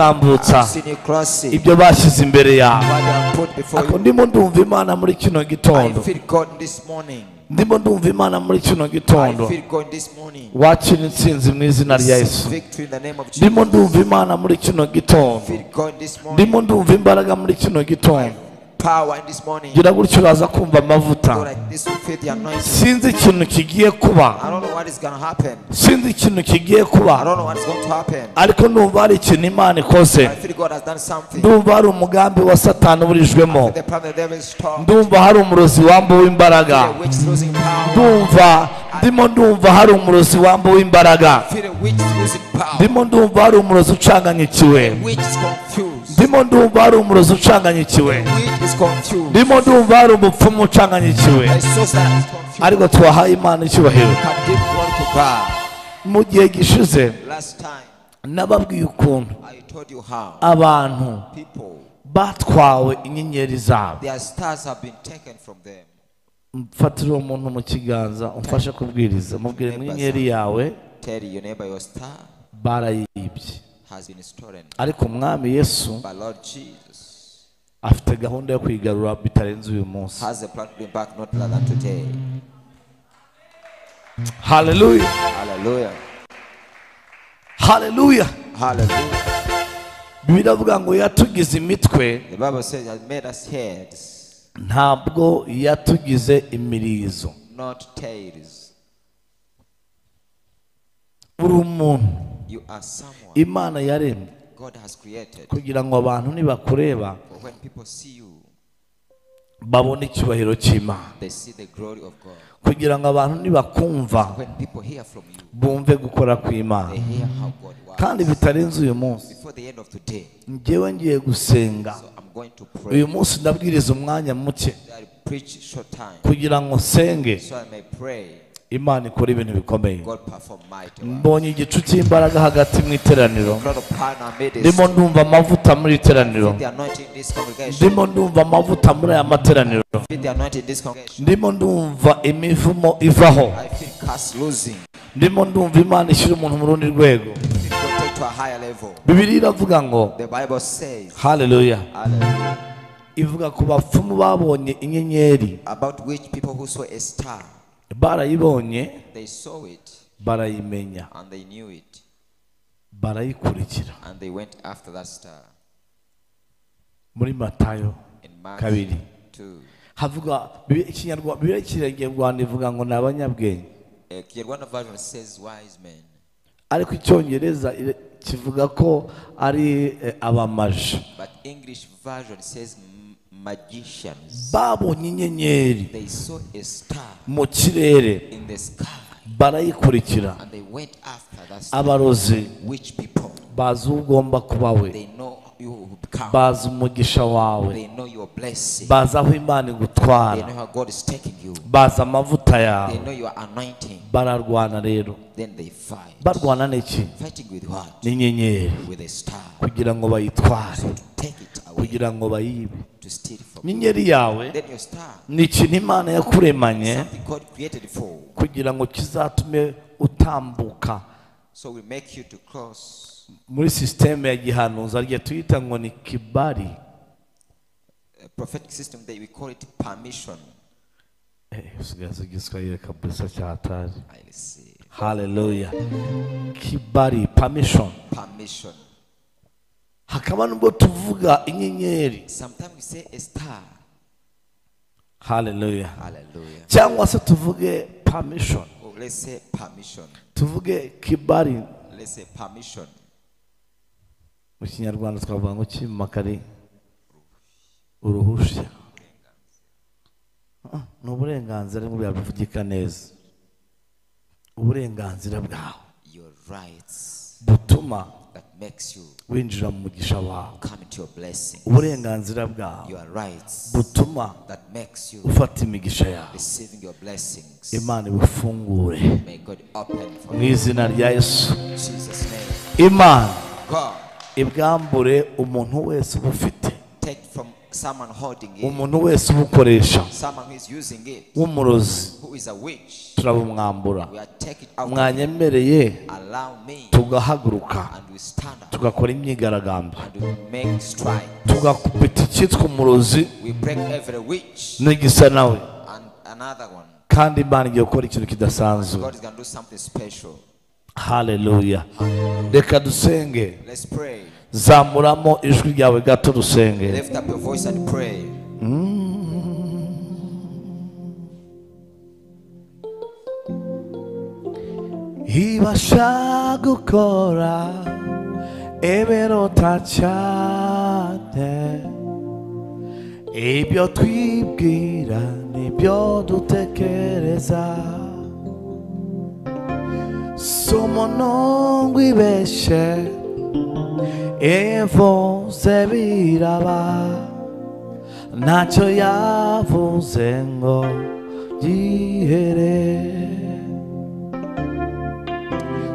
I've seen you cross it. ibyo bashyize imbere yawe What they have put before ako you. ndimo ndumva imana muri kino I gitondo feel God this morning. ndimo ndumva imana muri kino I gitondo feel God this morning. wakira intsinzi mu izina rya yesu See victory in the name of Jesus. ndimo ndumva imana muri kino gitondo feel God this morning. ndimo ndumva imbaraga muri kino gitondo Power in this morning. gira gutyo uraza kumva amavuta Go like this with faith, the anointing. sinzi ikintu kigiye kuba I don't know what is going to happen. sinzi ikintu kigiye kuba I don't know what is going to happen. ariko ndumva hari ikintu imana ikoze I feel God has done something. ndumva hari umugambi wa satani uburijwemo The plan of the devil is torn. ndumva hari umurozi wambuwe imbaraga Feel a witch losing power. ndumva ndimo ndumva hari umurozi wambuwe imbaraga Feel a witch losing power. ndimo ndumva hari umurozi ucanganyikiwe Witch is confused. ndimo ndumva hari umurozi ucanganyikiwe Witch is confused. ndimo ndumva hari umupfumu ucanganyikiwe A source that is confused. ariko twahaye imana icyubahiro can give glory to God. mu gihe gishize Last time nababwiye ukuntu I told you how abantu people, batwawe inyenyeri zabo their stars have been taken from them. mfatire uwo muntu mu kiganza umfashe kubwiriza mubwire ngo inyenyeri yawe Tell your neighbor your star barayibye has been stolen. ariko umwami yesu But Lord Jesus afite gahunda yo kwigarura bitarenze uyu munsi has a plan to bring back not later than today. haleluya Hallelujah. haleluya Hallelujah. biravuga ngo yatugize imitwe The Bible says has made us heads, ntabwo yatugize imirizo not tails. uri umuntu You are someone imana yaremye God has created. kugira ngo abantu nibakureba For when people see you, babone icyubahiro cy'imana they see the glory of God. kugira ngo abantu nibakumva When people hear from you, bumve gukora kw'imana they hear how God works. kandi bitarenze uyu munsi Before the end of today, njyewe ngiye gusenga so I'm going to uyu pray. munsi ndabwiriza umwanya muke I preach short time, kugira ngo nsenge so I may pray. imana ikora ibintu bikomeye God perform mighty work. mbonye igicu cy'imbaraga hagati mu iteraniro Crowd of power amid us. ndimo ndumva amavuta muri iteraniro Feel the anointing in this congregation. ndimo ndumva amavuta muri aya materaniro Feel the anointing in this congregation. ndimo ndumva imivumo ivaho I feel cast losing. ndimo ndumva imana ishyira umuntu mu rundi rwego Feel God take to a higher level. bibiliya iravuga ngo The Bible says haleluya hallelujah, ivuga ku bapfumu babonye inyenyeri about which people who saw a star, barayibonye they saw it barayimenya and they knew it barayikurikira and they went after that star. muri matayo In Mark kabiri 2. havuga Bibiliya- Ikinyarwa- bibiliya ikinyarwanda ivuga ngo ni abanyabwenge Uh, Kinyarwanda version says wise men. ariko icyongereza eh, kivuga ko ari eh, abamaji But English version says m- magicians. babonye inyenyeri They saw a star mu kirere in the sky barayikurikira and they went after that star. abarozi Which people? bazi uwo ugomba kuba we They know you will become. bazi umugisha wawe They know your blessing. bazi aho imana They igutwara know how God is taking you. bazi amavuta They yawe know your anointing. bararwana rero Then they fight. barwana n'iki Fighting with what? n'inyenyeri With a star. kugira ngo bayitware So to take it away, kugira ngo bayibe to steal from you. inyenyeri yawe Then your star, ni ikintu imana yakuremanye something God created for. kugira ngo kizatume utambuka So we make you to cross muri sisiteme ya gihanuzi ariyo tuyita ngo ni kibari a prophetic system that we call it permission. Eh, usigaze igiswahili kabisa cya hatari I see. haleluya kibari permission Permission. hakaba nubwo tuvuga inyenyeri Sometimes we say a star. haleluya Hallelujah. cyangwa se tuvuge permission Or let's say permission. tuvuge kibari Let's say permission. mu kinyarwanda twavuga ngo kimakari uruhushya Ah, ni uburenganzira nibwo byabivugika neza uburenganzira bwawe Your rights butuma that makes you winjira mu mugisha wawe come into your blessing. uburenganzira bwawe Your rights butuma that makes you ufata imigisha yawe receiving your blessings. imana ibufungure May God open for mu you. izina rya yesu In Jesus' name. imana God, ibwambure umuntu wese ubufite take from someone holding it, umuntu wese ubukoresha someone who is using it, w'umurozi who is a witch. turabumwambura We are taking out. mwanyemereye Allow me. tugahaguruka And we stand up. tugakora imyigaragambyo And we make stride. tugakubita icyitwa umurozi We break every witch n'igisa nawe and another one. kandi imana igiye gukora ikintu kidasanzwe God is going to do something special. haleluya reka dusenge Let's pray. zamuramo ijwi ryawe gato dusenge Lift up your voice and pray. ibasha gukora ebirota cyane ibyo twibwira nibyo dutekereza si umuntu wibeshye ivuze biraba ntacyo yavuze ngo gihere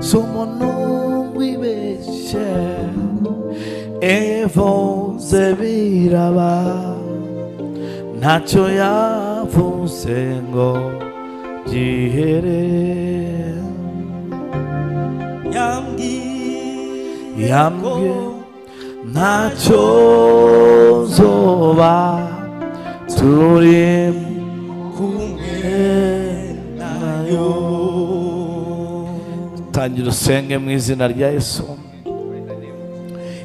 somuntu wibeshye evuze biraba ntacyo yavuze ngo gihere yambwiye ntacyo zoba turi kumwe nayo tangira usenge mu izina rya yesu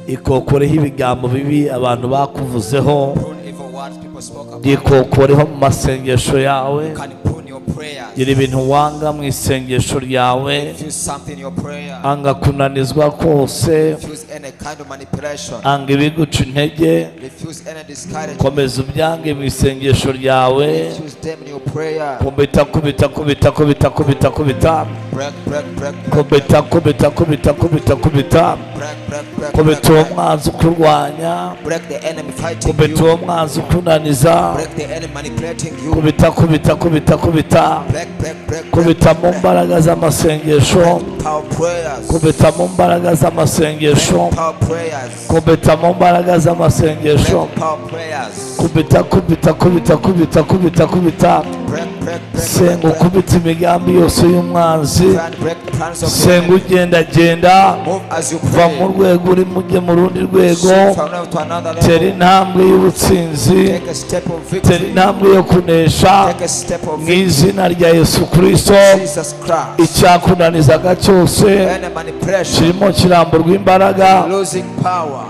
ikokoreho ibigambo bibi abantu bakuvuzeho Prune evil words people spoke about. yikokoreho mu masengesho yawe You can prune your prayers. gira ibintu wanga mu isengesho ryawe Refuse something in your prayer. anga kunanizwa kose Refuse any kind of manipulation. anga ibiguca intege Refuse any discouragement. komeza ubyange mu isengesho ryawe Refuse them in your prayer. kubita kubita kubita kubita kubita kubita Break, break, break, break, break, kubita kubita kubita kubita kubita break, break, break, break, kubita uwo mwanzi ukurwanya break the enemy fighting kubita you. uwo mwanzi ukunaniza Break the enemy manipulating you. kubita kubita kubita kubita Break, break, break, break, kubita mu mbaraga z'amasengesho power prayers. kubita mu mbaraga z'amasengesho Break power prayers. kubita mu mbaraga z'amasengesho Break power prayers. kubita kubita kubita kubita kubita kubita Break, break, break, break, senga break. ukubita imigambi yose y'umwanzi Try and break plans of the senga enemy. ugendagenda Move as you va mu pray. rwego urimo ujye mu rundi rwego Shift from level to another tera level. intambwe y'ubutsinzi Take a step of tera victory. intambwe yo kunesha Take a step of mu victory. izina rya yesu kirisito Jesus Christ. icyakunanizaga cyose Any manipulation. kirimo kiramburwa imbaraga Losing power.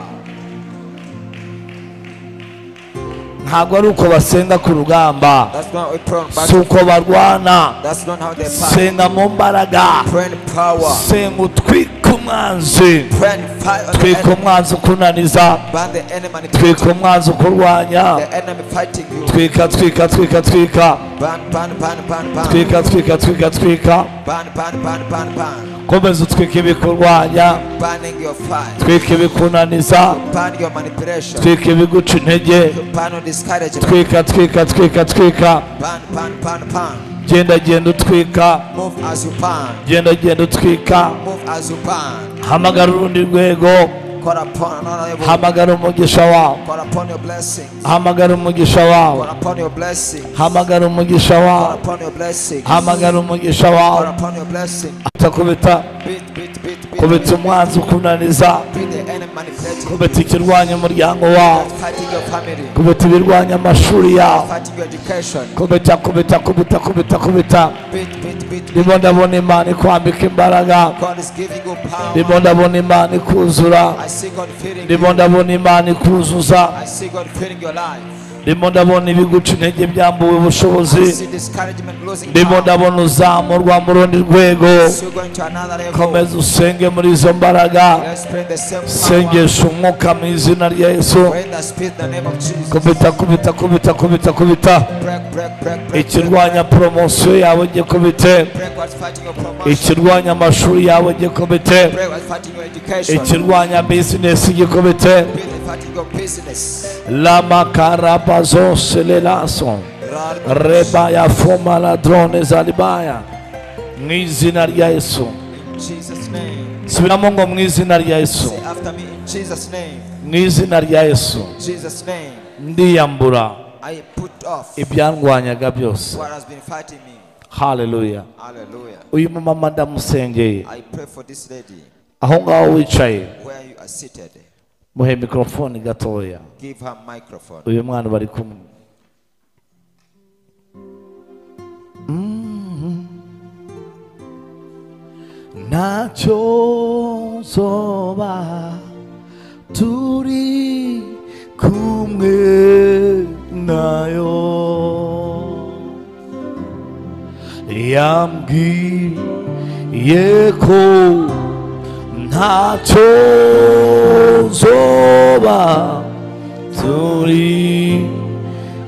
ntabwo ari uko basenga ku rugamba That's not a turn back. si uko barwana That's not how they fight. senga mu mbaraga Pray in power. senga utwike umwanzi Pray in fight on the twika enemy. umwanzi ukunaniza Ban the enemy twika manipulating. umwanzi ukurwanya The enemy fighting you. twika twika twika twika Ban, ban, ban, ban, ban. twika twika twika twika Ban, ban, ban, ban, ban. komeza utwika ibikurwanya Banning your fight. twika ibikunaniza Ban your manipulation. twika ibiguca intege Ban your discouragement. twika twika twika twika Ban, ban, ban, ban. genda genda utwika Move as you ban. genda genda utwika Move as you ban. hamagara urundi rwego Call upon another level. hamagara umugisha wawe Call upon your blessings. hamagara umugisha wawe Call upon your blessings. hamagara umugisha Call wawe upon your blessings. hamagara umugisha Call wawe upon your blessings. atakubita Beat, beat, beat, beat. kubita umwanzi ukunaniza Beat the enemy manipulating. kubita ikirwanya umuryango wawe That's fighting your family. kubita ibirwanya amashuri yawe Fighting your education. kubita kubita kubita kubita kubita Beat, beat, beat, beat. ndimo ndabona imana ikwambika imbaraga God is giving you power. ndimo ndabona imana ikuzura I see God feeding you. ndimo ndabona imana ikuzuza I see God feeding your life. ndimo ndabona ibiguca intege byambuwe I ubushobozi see discouragement losing ndimo power. ndabona uzamurwa mu rundi rwego So going to another level. komeza usenge muri izo mbaraga Let's pray the same power. sengesha umwuka mu izina rya yesu Pray in the spirit in the name of Jesus. kubita kubita kubita kubita kubita Break, break, break, break. ikirwanya poromosiyo yawe gikubite Break what's fighting your promotion. ikirwanya amashuri yawe gikubite Break what's fighting your education. ikirwanya bizinesi gikubite Break what's fighting your business. lamakarabazo selelaso reba ya foma ladrone zalibaya mu izina rya yesu In Jesus' name. subiramo ngo mu izina rya yesu Say after me in Jesus' name. mu izina rya yesu Jesus' name. ndiyambura I put off ibyandwanyaga byose what has been fighting me. haleluya Hallelujah. uyu mumama ndamusengeye I pray for this lady aho ngaho wicaye where you are seated. muhe mikorofone gatoya Give her microphone. uyu mwana bari kumwe ntacyo nzoba turi kumwe nayo yambwiye ko ntacyo nzoba turi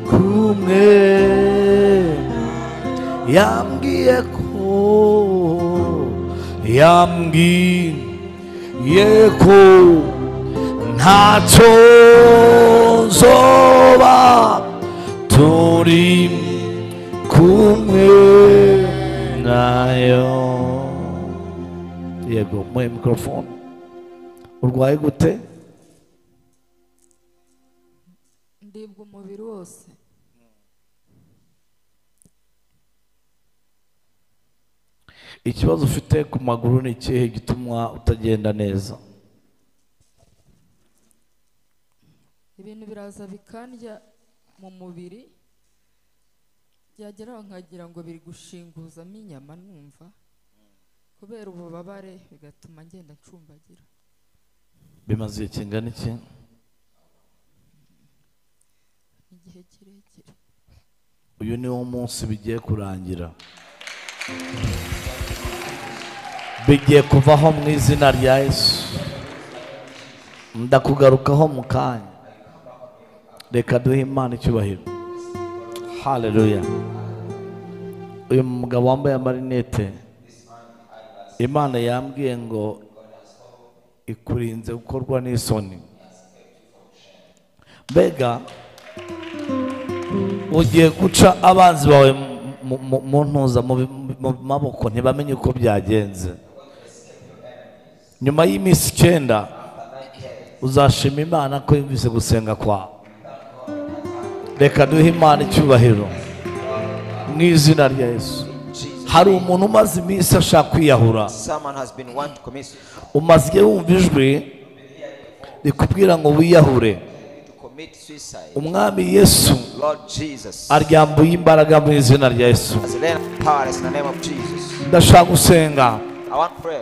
kumwe yambwiye ko yambwiye ko ntacyo nzoba turi kumwe nayo yego muhe mikorofone urwaye gute ndibwa umubiri wose ikibazo ufite ku maguru ni ikihe gituma utagenda neza ibintu biraza bikandya mu mubiri byageraho nkagira ngo biri gushinguzamo inyama numva kubera ububabare bigatuma ngenda ncumbagira bimaze igihe kingana iki igihe kirekire uyu ni wo munsi bigiye kurangira bigiye kuvaho mu izina rya yesu ndakugarukaho mu kanya reka duhe imana icyubahiro haleluya uyu mugabo wambaye amarinete imana yambwiye ngo ikurinze gukorwa n'isoni mbega ugiye guca abanzi bawe mu- mu- mu ntuza mu bi- mu maboko ntibamenye uko byagenze nyuma y'iminsi icyenda uzashima imana ko yumvise gusenga kwawe reka duhe imana icyubahiro mu izina rya yesu hari umuntu umaze iminsi ashaka kwiyahura Someone has been wanting to commit umaze igihe wumva ijwi rikubwira ngo wiyahure to commit suicide. umwami yesu Lord Jesus. aryambuye imbaraga mu izina rya yesu As a land of powerless in the name of Jesus. ndashaka gusenga I want prayer.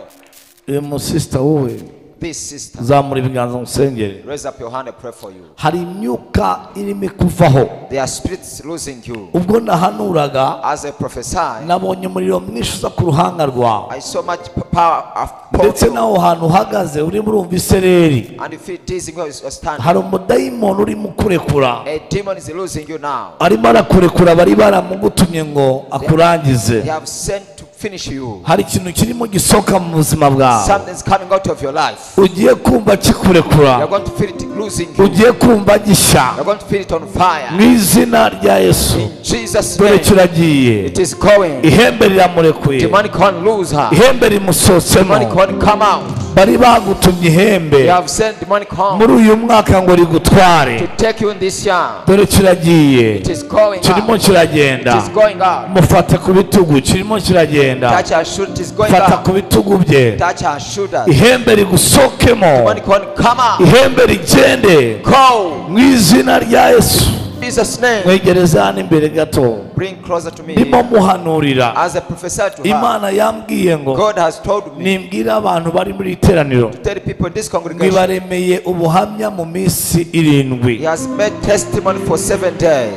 uyu musisita wowe This sister, zamura ibiganza musengere raise up your hand and pray for you. hari imyuka irimo ikuvaho There are spirits losing you. ubwo nahanuraga As I prophesy, nabonye umuriro mwinshi uza ku ruhanga rwawe I saw much p- power of ndetse power. n'aho hantu uhagaze urimo urumva isereri And you feel dizzy where you standing. hari umudayimoni urimo ukurekura A demon is losing you now. arimo arakurekura bari baramugutumye ngo akurangize They have sent to finish you. hari ikintu kirimo gisohoka mu buzima bwawe Something's coming out of your life. ugiye kumva kikurekura You're going to feel it losing you. ugiye kumva gishya You're going to feel it on mu fire. izina rya yesu In Jesus' dore name, kiragiye it is going. ihembe riramurekuye Demonic one lose her. ihembe rimusohotsemo Demonic one come out. bari bagutumye ihembe You have sent demonic home muri uyu mwaka ngo rigutware to take you in this year. dore kiragiye It is going kirimo up. kiragenda It is going up. mufate ku bitugu kirimo kiragenda Touch her shoulder. It is going fata up. ku bitugu bye Touch her shoulder. ihembe rigusokemo Demonic one come out. ihembe rigende Go. mu izina rya yesu In Jesus' name. mwegereza hano imbere gato Bring closer to me. ndimo muhanurira As a professor to her, imana yambwiye ngo God has told me nimbwira abantu bari muri iri teraniro to tell the people in this congregation, mwibaremeye ubuhamya mu minsi irindwi He has made testimony for seven days.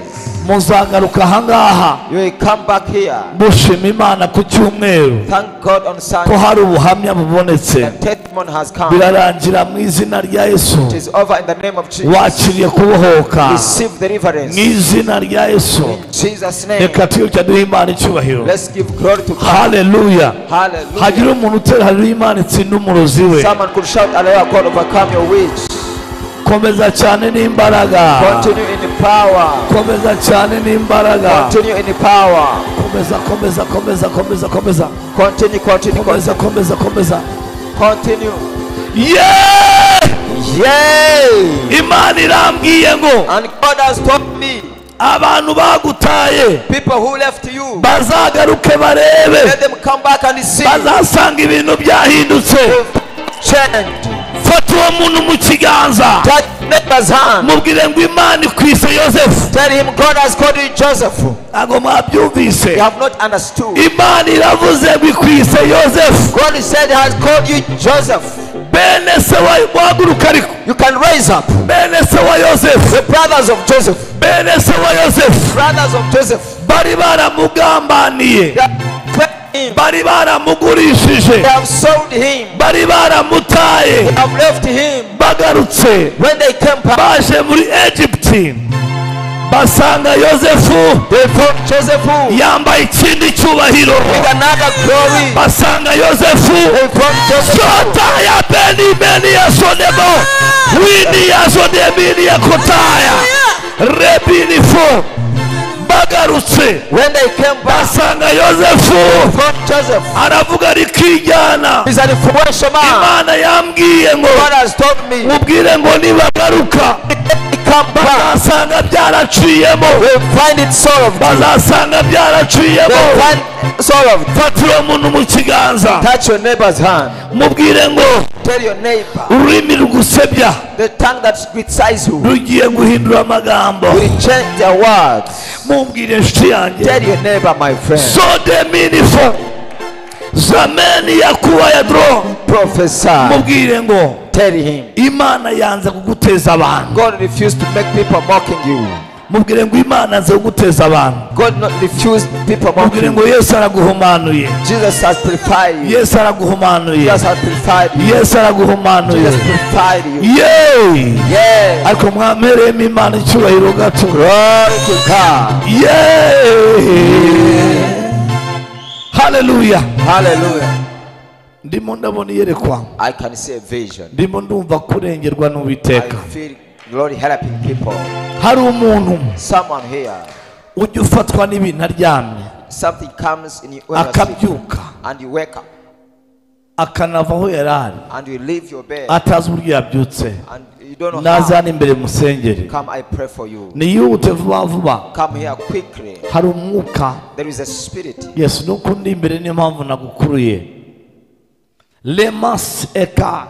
muzagaruka ahangaha You will come back here. mushima imana ku cyumweru Thank God on ko Sunday. hari ubuhamya bubonetse The testimony has come. birarangira mu izina rya yesu It is over in the name of Jesus. wakiriye kubohoka Receive deliverance. mu izina rya yesu In Jesus' name. reka tuyuke duhe imana icyubahiro Let's give glory to God. haleluya Hallelujah. hagire umuntu utera haleluya imana itsinda umurozi we Someone could shout, Hallelujah, God, overcome your witch. komeza cyane n'imbaraga Continue in the power. komeza cyane n'imbaraga Continue in the power. komeza komeza komeza komeza komeza Continue, continue, komeza continue. komeza komeza Continue. yeee Yay! imana irambwiye ngo And God has told me, abantu bagutaye people who left you, bazagaruke barebe let them come back and see. bazasanga ibintu byahindutse Change. fata uwo muntu mu kiganza Touch neighbor's hand. mubwire ngo imana ikwise yosefu Tell him God has called you Joseph. ntabwo mwabyumvise You have not understood. imana iravuze ngo ikwise yosefu God said he has called you Joseph. bene se wa wahaguruka ariko You can raise up bene se wa yosefu the brothers of Joseph. bene se wa yosefu Brothers of Joseph. bari baramugambaniye They have left him. bari baramugurishije They have sold him. bari baramutaye They have left him. bagarutse When they came back, baje muri egiputi basanga yosefu they found Joseph who yambaye ikindi cyubahiro with another glory. basanga yosefu They found Joseph who- sotaya beni beni yasonemo wini yasonemini yakotaya rebini fo bagarutse when they came back, basanga yosefu they found Joseph. aravuga rikijyana He's an influential man. imana yambwiye ngo God has told me mubwire ngo nibagaruka they come back. bazasanga byaraciyemo We'll find it solved. bazasanga byaraciyemo They'll find solved. fata uwo muntu mu kiganza Touch your neighbor's hand. mubwire ngo Tell your neighbor ururimi rugusebya the tongue that criticizes you rugiye guhindura amagambo will change their words. mubwire inshuti yanjye Tell your neighbor, my friend. sodeminifo zameni yakuba ya doro Prophesy. mubwire ngo Tell him. imana yanze kuguteza abantu God refused to make people mocking you. mubwire ngo imana yanze kuguteza abantu God not refused people mocking mubwire you. ngo yesu araguhumanuye Jesus has purified you. yesu araguhumanuye Jesus has purified you. yesu araguhumanuye Jesus purified you. yeee Yeah. ariko mwampereyemo imana icyubahiro gato Glory to God. yeee haleluya Hallelujah. ndimo ndabona iyerekwa I can see a vision. ndimo ndumva kurengerwa I n'uwiteka feel glory helping people. hari umuntu Someone here, ujya ufatwa n'ibintu aryamye something comes in you when you are asleep, akabyuka and you wake up akanava aho yari ari and you leave your bed atazi uburyo yabyutse and you don't know how. nazana imbere musengeri Come, I pray for you. niyihute vuba vuba Come here quickly. hari umwuka There is a spirit. yesu nuko ndi imbere niyo mpamvu nagukuruye lemasi eka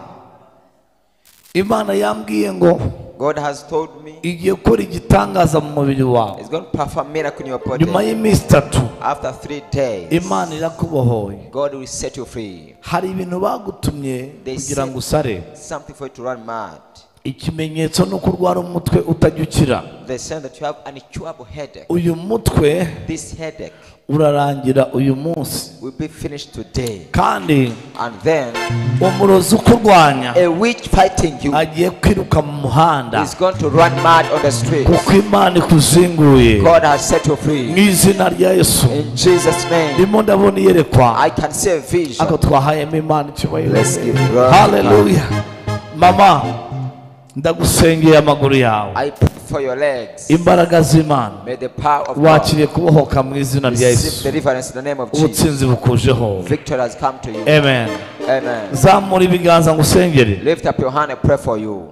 imana yambwiye ngo God has told me igiye gukora igitangaza mu mubiri wawe He's going to perform miracle in your body. nyuma y'iminsi itatu After three days, imana irakubohoye God will set you free. hari ibintu bagutumye kugira ngo usare Something for you to run mad. ikimenyetso ni uko urwara umutwe utajya ukira They said that you have an incurable headache. uyu mutwe This headache urarangira uyu munsi will be finished today. kandi And then umurozi ukurwanya a witch fighting you agiye kwiruka mu muhanda is going to run mad on the street. kuko imana ikuzinguye God has set you mu free. izina rya yesu In Jesus' name, ndimo ndabona iyerekwa I can see a vision. ariko twahayemo imana icyubahiro Let's give glory. haleluya mama ndagusengeye amaguru yawe I pray for your legs. imbaraga z'imana May the power of God wakiriye kubohoka mu izina rya receive yesu deliverance in the name of Jesus. ubutsinzi bukujeho Victory has come to you. amen Amen. zamura ibiganza ngo usengere Lift up your hand and pray for you.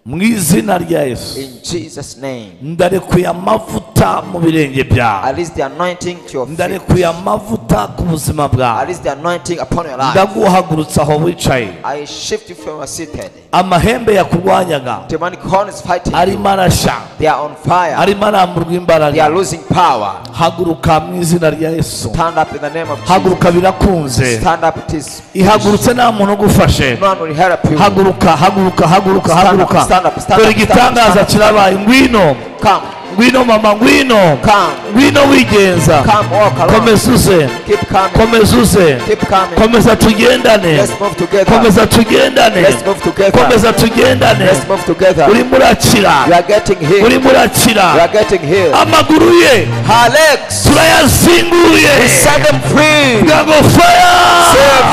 mu izina rya yesu In Jesus' name. ndarekuye amavuta mu birenge I byawe release the anointing to your feet. ndarekuye amavuta ku buzima I bwawe release the anointing upon your life. ndaguhagurutsa aho wicaye I shift you from your seated. amahembe yakurwanyaga Demonic horn is fighting. you. arimo arashya They are on fire. arimo aramburwa They are imbaraga losing power. haguruka mu izina rya yesu Stand up in the name of Jesus. haguruka birakunze Stand up, it is. ihagurutse nta muntu ugufashe No one will help you. haguruka haguruka haguruka Stand up, haguruka stand up, stand dore up, stand igitangaza up. kirabaye ngwino Come, ngwino mama ngwino come, ngwino wigenza come, walk along. komeza uze Keep coming, komeza uze keep coming. komeza tugendane Let's move together. komeza tugendane Let's move together. komeza tugendane Let's move together. urimo You urakira are getting healed. urimo You urakira are getting healed. amaguru ye Her legs. turayazinguye Set them free. kugira ngo faya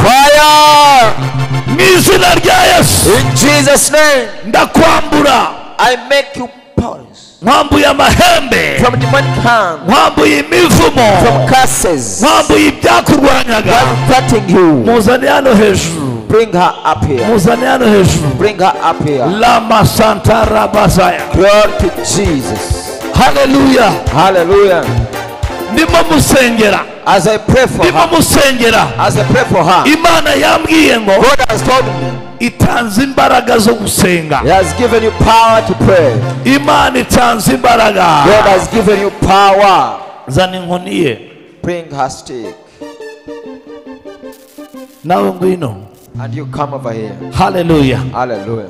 Fire. mu izina rya yesu In Jesus' name, ndakwambura I make you powerless nkwambuye amahembe from demonic hand, nkwambuye imivumo from curses. nkwambuye ibyakurwanyaga What's hurting you? muzane hano hejuru Bring her up here. muzane hano hejuru Bring her up here. lama santara bazaya Glory to Jesus. haleluya Hallelujah. ndimo musengera As I pray for ndimo her, musengera as I pray for her, imana yambwiye ngo God has told me itanze imbaraga zo gusenga He has given you power to pray. imana itanze imbaraga God has given you power. zana inkoni ye Bring her stick. nawe ngwino And you come over here. haleluya Hallelujah.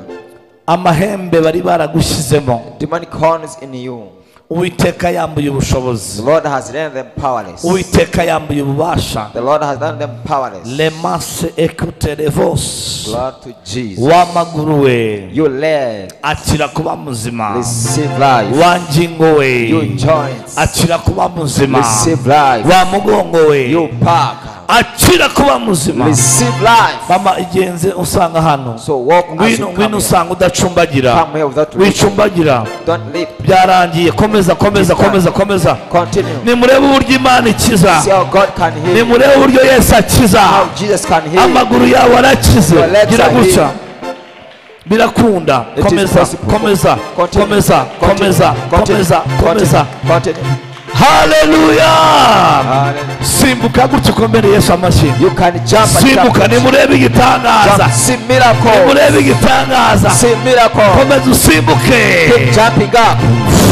amahembe bari baragushyizemo Demonic horns in you. uwiteka yambuye The ubushobozi Lord has rendered them powerless. The uwiteka yambuye ububasha Lord has done them powerless. lemase ekuterevos Glory to Jesus. w'amaguru we Your leg akira kuba muzima receive life. wa ngingo we Your joints akira kuba muzima receive life. wa mugongo we Your back akira kuba muzima receive life. mama igenze usanga hano So walk as you ngwino come ngwino here. usanga udacumbagira Come here without leaping. wicumbagira Don't leap. byarangiye komeza komeza komeza komeza Continue. nimurebe uburyo imana See ikiza how God can heal. you. nimurebe uburyo yesu akiza How Jesus can heal. you. amaguru yawe arakize Your legs gira are gutya healed. birakunda It is komeza possible. komeza Continue. komeza Continue. komeza Continue. komeza komeza Continue. Continue. haleluya Hallelujah. simbuka gutya ukomere yesu amashyi You can jump and jump. simbuka nimurebe igitangaza Jump. See miracle. nimurebe igitangaza See miracle. komeza usimbuke Keep jumping up.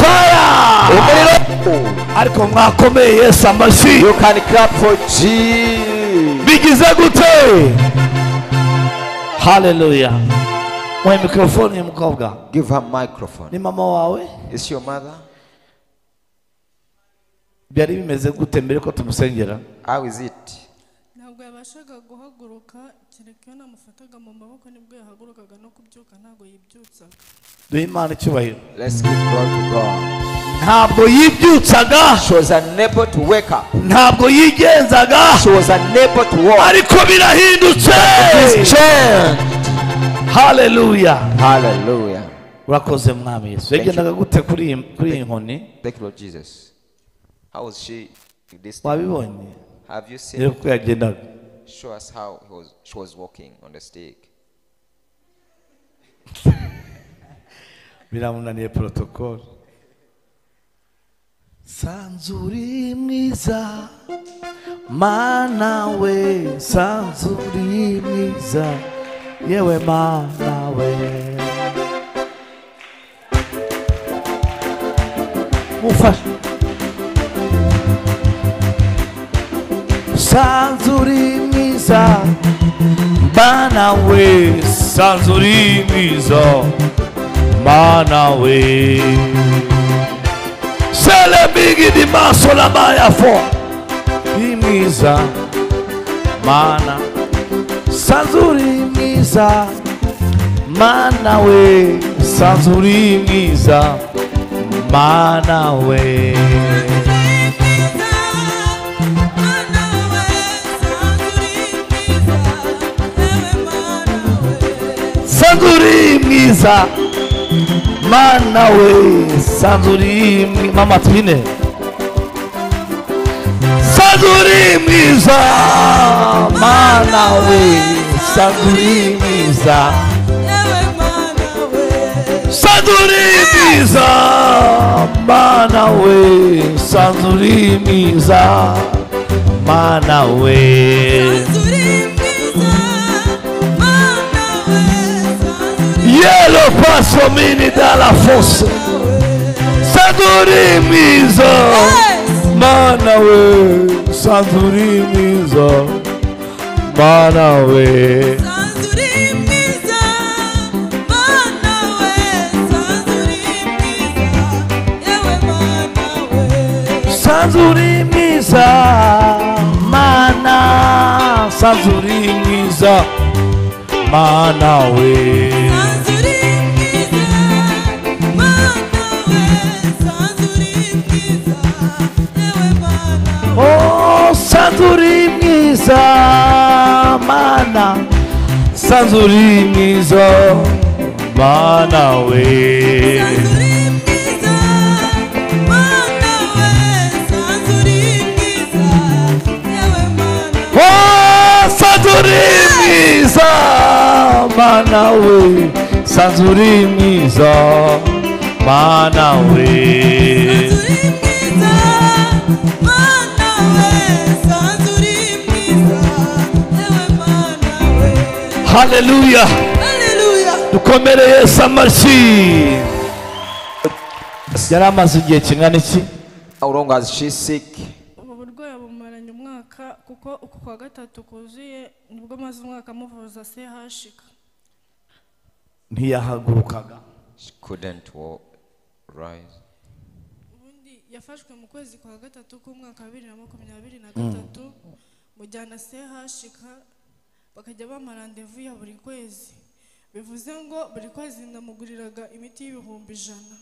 faya Umuriro. ariko mwakomeye yesu amashyi You can clap for Jesus. bigize gute haleluya mwe mikorofone uyu mukobwa Give her microphone. ni mama wawe Is your mother? byari bimeze gute mbere ko tumusengera How is it? ntabwo yabashaga guhaguruka kereka iyo namufataga mu maboko nibwo yahagurukaga no kubyuka ntabwo yibyutsaga duhe imana icyubahiro Let's give glory to God. ntabwo yibyutsaga She was unable to wake up. ntabwo yigenzaga She was unable to walk. ariko birahindutse It's changed. haleluya Hallelujah. urakoze mwami yesu yagendaga gute kuri iyi- kuri iyi nkoni Thank you, Lord Jesus. How was she in this? wabibonye Have you seen? rero ko yagendaga Show us how he was, she was walking on the stick. biramunaniye porotokolo sanzuri mwiza mana we sanzuri mwiza yewe mana we gufasha sanze uri mwiza mana we sanze uri mwiza mana we sele mingi di maso la bayafo ni mwiza mana sanze uri mwiza mana we sanze uri mwiza mana we sanze uri mwiza mana we sanze uri mwi- mama twine sanze uri mwiza mana we sanze uri mwiza sanzurimiza mana we sanzurimiza mana we yelo paso mini dala fose sanzurimiza mana we sanzurimiza mana we sanzurimiza mana sanzurimiza mana we Oh, sanzuri mwiza mana sanzuri mwiza mana we Oh, sanzuri mwiza mana we sanzuri mwiza mana we Hallelujah dukomere Yesu amashyi yari amaze igihe kingana iki How long has she sick? ubu burwayi bumaranye umwaka kuko uku kwa gatatu kuzuye nibwo amaze umwaka amuvuza chk ntiyahagurukaga She couldn't walk, rise. ubundi yafashwe mu kwezi kwa gatatu k'umwaka wa bibiri na makumyabiri na gatatu mujyana chk bakajya bamarandevu ya buri kwezi bivuze ngo buri kwezi namuguriraga imiti y'ibihumbi ijana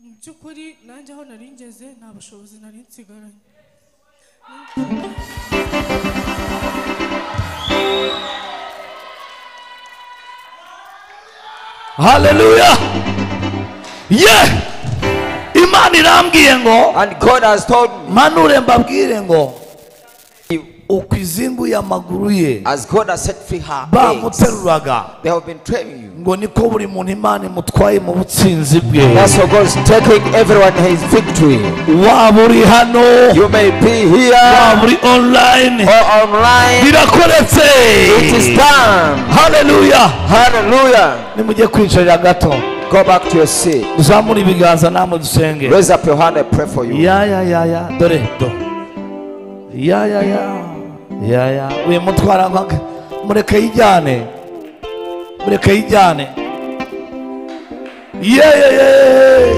mu by'ukuri nanjye aho nari ngeze nta bushobozi nari nsigaranye haleluya ye imana irambwiye ngo And God has told me, mpanure mbabwire ngo uko izimbu y'amaguru ye as God has set free her legs, bamuteruraga they have been training you. ngo niko buri muntu imana imutwaye mu butsinzi bwe That's why God's taking everyone his victory. waba uri hano You may be waba here uri or online online. birakoretse It is time. haleluya Hallelujah. nimujye kwicarira gato Go back to your seat. uzamure ibiganza namwe dusenge Raise up your hand and pray for you. ya ya ya ya dore do ya ya ya ya ya uyu mutwara nka- mureke yijyane mureke yijyane ye ye ye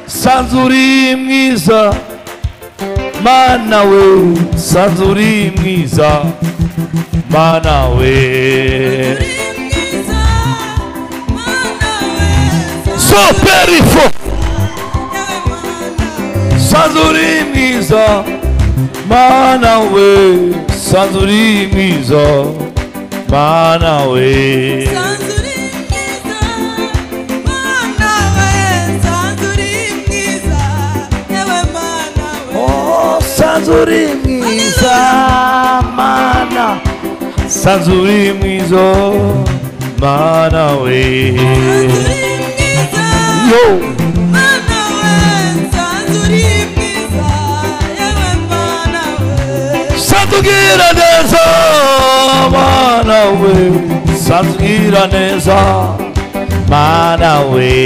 sanzuri mwiza mana we sanzuri mwiza mana we soperifo sanzuri mwiza mana we sanzuri mwiza mana we Oh, sanzuri mwiza mana sanzuri mwiza mana we yo sanzukira neza mana we sanzukira neza mana we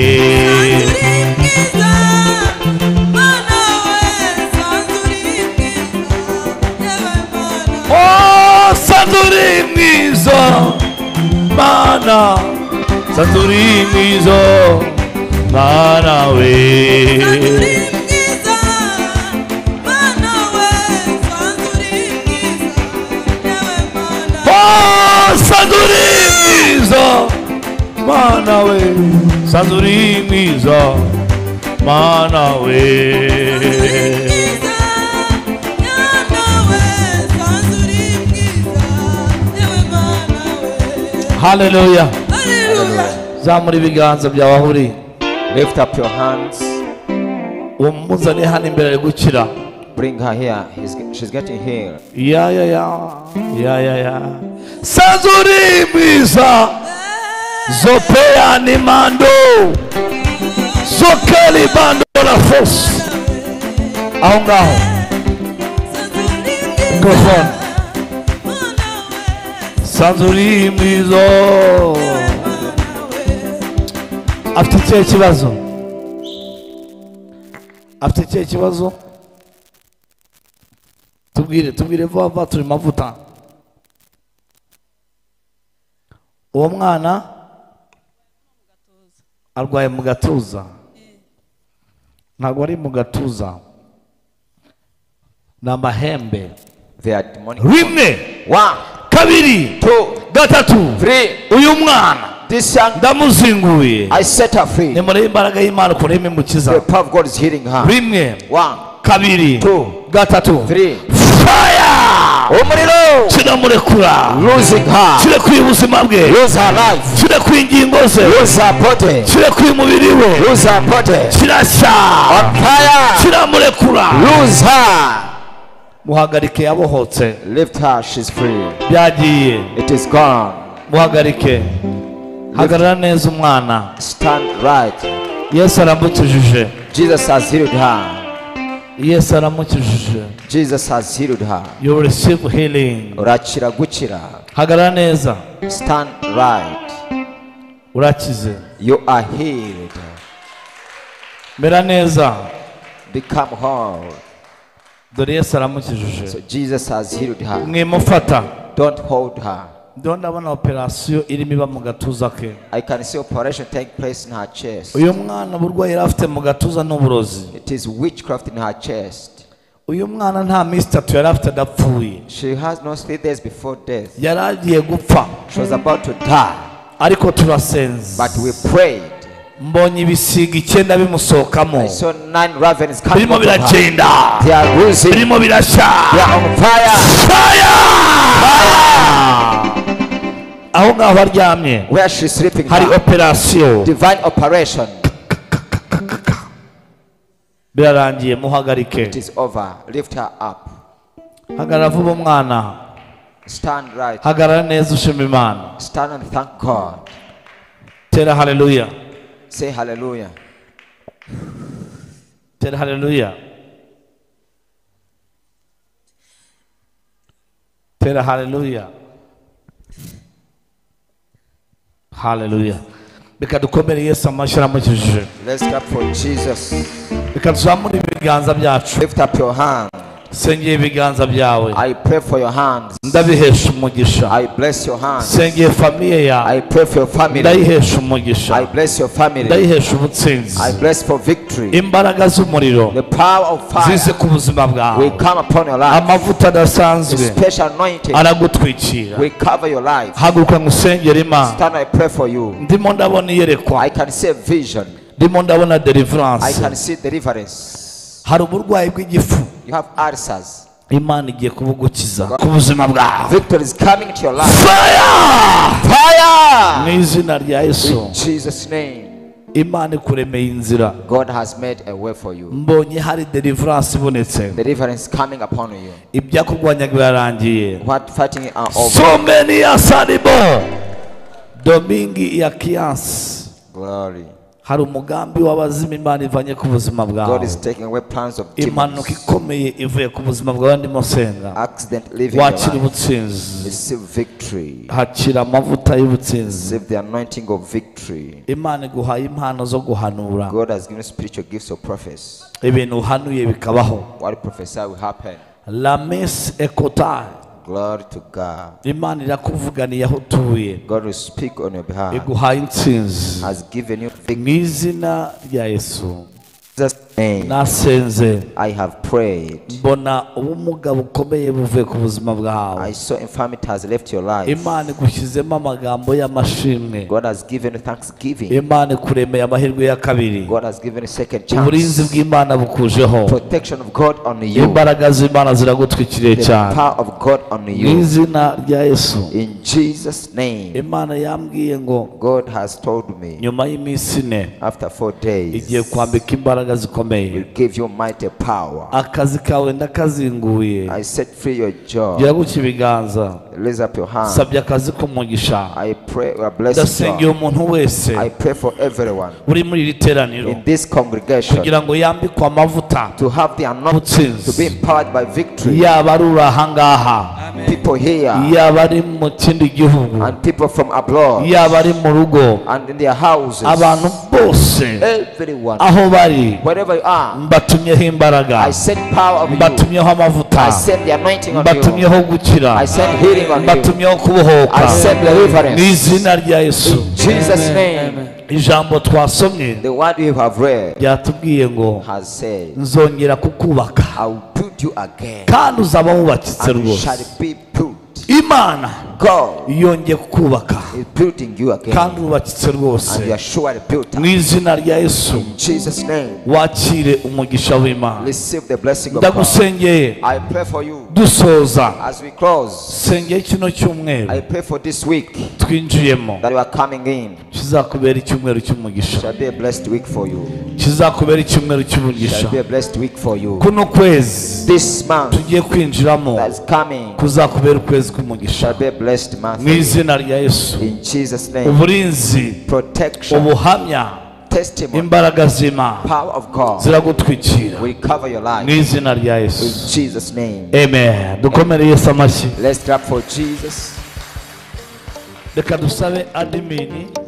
saturi mwiza mana saturi mwiza mana we Oh, Sadurimiza, mana we, Sadurimiza, mana we. Hallelujah. Zamura ibiganza byawe aho uri, Lift up your hands. umuzane hano imbere ari gukira. Bring her here. He's, she's getting healed. Ya ya ya, ya ya ya. Sadurimiza, zopea ni mando, zokeli bando la force. Aho ngaho, mikrofone. Sadurimizo afite ikihe kibazo afite ikihe kibazo tubwire tubwire vuba vuba turi mavuta uwo mwana arwaye mu gatuza ntabwo ari mu gatuza ni amahembe They are demonic. rimwe One, kabiri two, gatatu three. uyu mwana This young, ndamuzinguye I set her free. ni muri imbaraga y'imana ukuntu irimo imukiza The power of God is healing her. rimwe One, kabiri two, gatatu three. faya Umuriro. kiramurekura Losing her. kire kwiha ubuzima bwe Lose her life. kire kwiha ingingo ze Lose her body. kire kwiha umubiri we Lose her body. kirashya On fire. kiramurekura Lose her. muhagarike yabohotse Lift her. She's free. byagiye It is gone. muhagarike hagarara neza umwana Stand right. yesu aramukijije Jesus has healed her. yesu aramukijije Jesus has healed her. you receive healing Urakira gukira. hagarara neza Stand right. urakize You are healed. mera neza Become whole. dore yesu aramukijije So Jesus has healed her. mwimufata Don't hold her. ndiho ndabona operasiyo irimo iba mu gatuza ke I can see operation take place in her chest. uyu mwana uburwayi yari afite mu gatuza n'uburozi It is witchcraft in her chest. uyu mwana nta minsi itatu yari afite adapfuye She has no three days before death. yari agiye gupfa She was about to die, ariko turasenze but we prayed. mbonye ibisiga icyenda bimusohokamo I saw nine ravens coming birimo out of her. biragenda They are losing. birimo birashya They are on fire. Fire! aho ngaho aryamye Where she's sleeping hari now. operasiyo Divine operation. birarangiye muhagarike It is over. Lift her up. hagarara vuba umwana Stand right. hagarara neza ushima imana Stand and thank God. tera haleluya Say hallelujah. tera haleluya tera haleluya haleluya reka dukomere yesu amashyi aramukijije Let's clap for Jesus. reka tuzamure ibiganza byacu Lift up your hand. sengeye ibiganza byawe I pray for your hands. ndabihesha umugisha I bless your hands. sengeye famiye yawe I pray for your family. ndayihesha I umugisha bless your family. ndayihesha ubutsinzi I bless for victory. imbaraga z'umuriro The power of zize fire ku buzima bwawe will come upon your life. amavuta The adasanzwe special anointing aragutwikira will cover your life. haguruka ngusengera imana Stand, I pray for you. ndimo ndabona iyerekwa I can see a vision. ndimo ndabona I deliverance can see deliverance. hari uburwayi bw'igifu You have answers. imana igiye kubugukiza ku buzima bwawe Victory is coming into your life. fire mu Fire! izina rya yesu In Jesus' name, imana ikuremeye inzira God has made a way for you. mbonye hari deliverance ibonetse Deliverance coming upon you. ibyakurwanyaga birarangiye What fighting are over. so many years anymore domingi ya kiyansi Glory. hari umugambi w'abazima imana ivanye ku buzima God bwawe is taking away plans of demons. impanuka ikomeye ivuye ku buzima bwawe ndimo senga Accident leaving your wakira life. ubutsinzi Receive victory. hakira amavuta y'ubutsinzi Receive the anointing of victory. imana iguhaye impano zo guhanura God has given spiritual gifts of prophets. ibintu uhanuye bikabaho What prophesy will happen. lames ekotaye Glory to God. imana irakuvuganiye aho utuye God will speak on your behalf. iguhaye intsinzi Has given you mu victory. izina rya yesu In Jesus' name, nasenze I have prayed. mbona ubumuga bukomeye buvuye ku buzima bwawe I saw infirmity has left your life. imana igushyizemo amagambo y'amashimwe God has given you thanksgiving. imana ikuremeye amahirwe ya kabiri God has given you second uburinzi chance. bw'imana bukujeho Protection of God on you. imbaraga z'imana ziragutwikiriye The cyane power of God on mu you. izina rya yesu In Jesus' name, imana yambwiye ngo God has told me nyuma y'iminsi ine after four igiye days, kwambika imbaraga zikomeye will give you mighty power. akazi kawe ndakazinguye I set free your job. gira gutya ibiganza Raise up your hand. sabye akazi k'umugisha I pray we are blessed. ndasengeye God. umuntu wese I pray for everyone uri muri iri teraniro in this congregation kugira ngo yambikwe amavuta to have the anointing to be empowered by victory. yaba ari uri ahangaha People here yaba ari mu kindi gihugu and people from abroad yaba ari mu rugo and in their houses. abantu bose Everyone, aho bari wherever you are, mbatumyeho imbaraga I send power on you. mbatumyeho amavuta I send the anointing on you. mbatumyeho gukira I send healing on you. mbatumyeho kubohoka I send deliverance. mu izina rya yesu Jesus' name, ijambo twasomye the word you have read ryatubwiye ngo has said, nzongera kukubaka I will build you again, kandi uzaba wubakitse and you rwose shall be built. imana God yongeye kukubaka is building you kandi again, wubakitse rwose and you are surely built. mu up. izina rya yesu In Jesus' name, wakire umugisha w'imana receive the blessing of God. ndagusengeye I pray for you dusoza as we close. sengeye kino cyumweru I pray for this week twinjiyemo that you are coming in. kizakubera icyumweru cy'umugisha Shall be a blessed week for you. kizakubera icyumweru cy'umugisha Shall be a blessed week for you. kuno kwezi This month tugiye kwinjiramo that's coming kuzakubera ukwezi k'umugisha shall be a blessed month. mu for you. izina rya yesu In Jesus' name, uburinzi protection, ubuhamya testimony, imbaraga z'imana power of God ziragutwikira will cover your mu life. izina rya yesu In Jesus' name, amen dukomere yesu amashyi let's clap for Jesus. reka dusabe adimini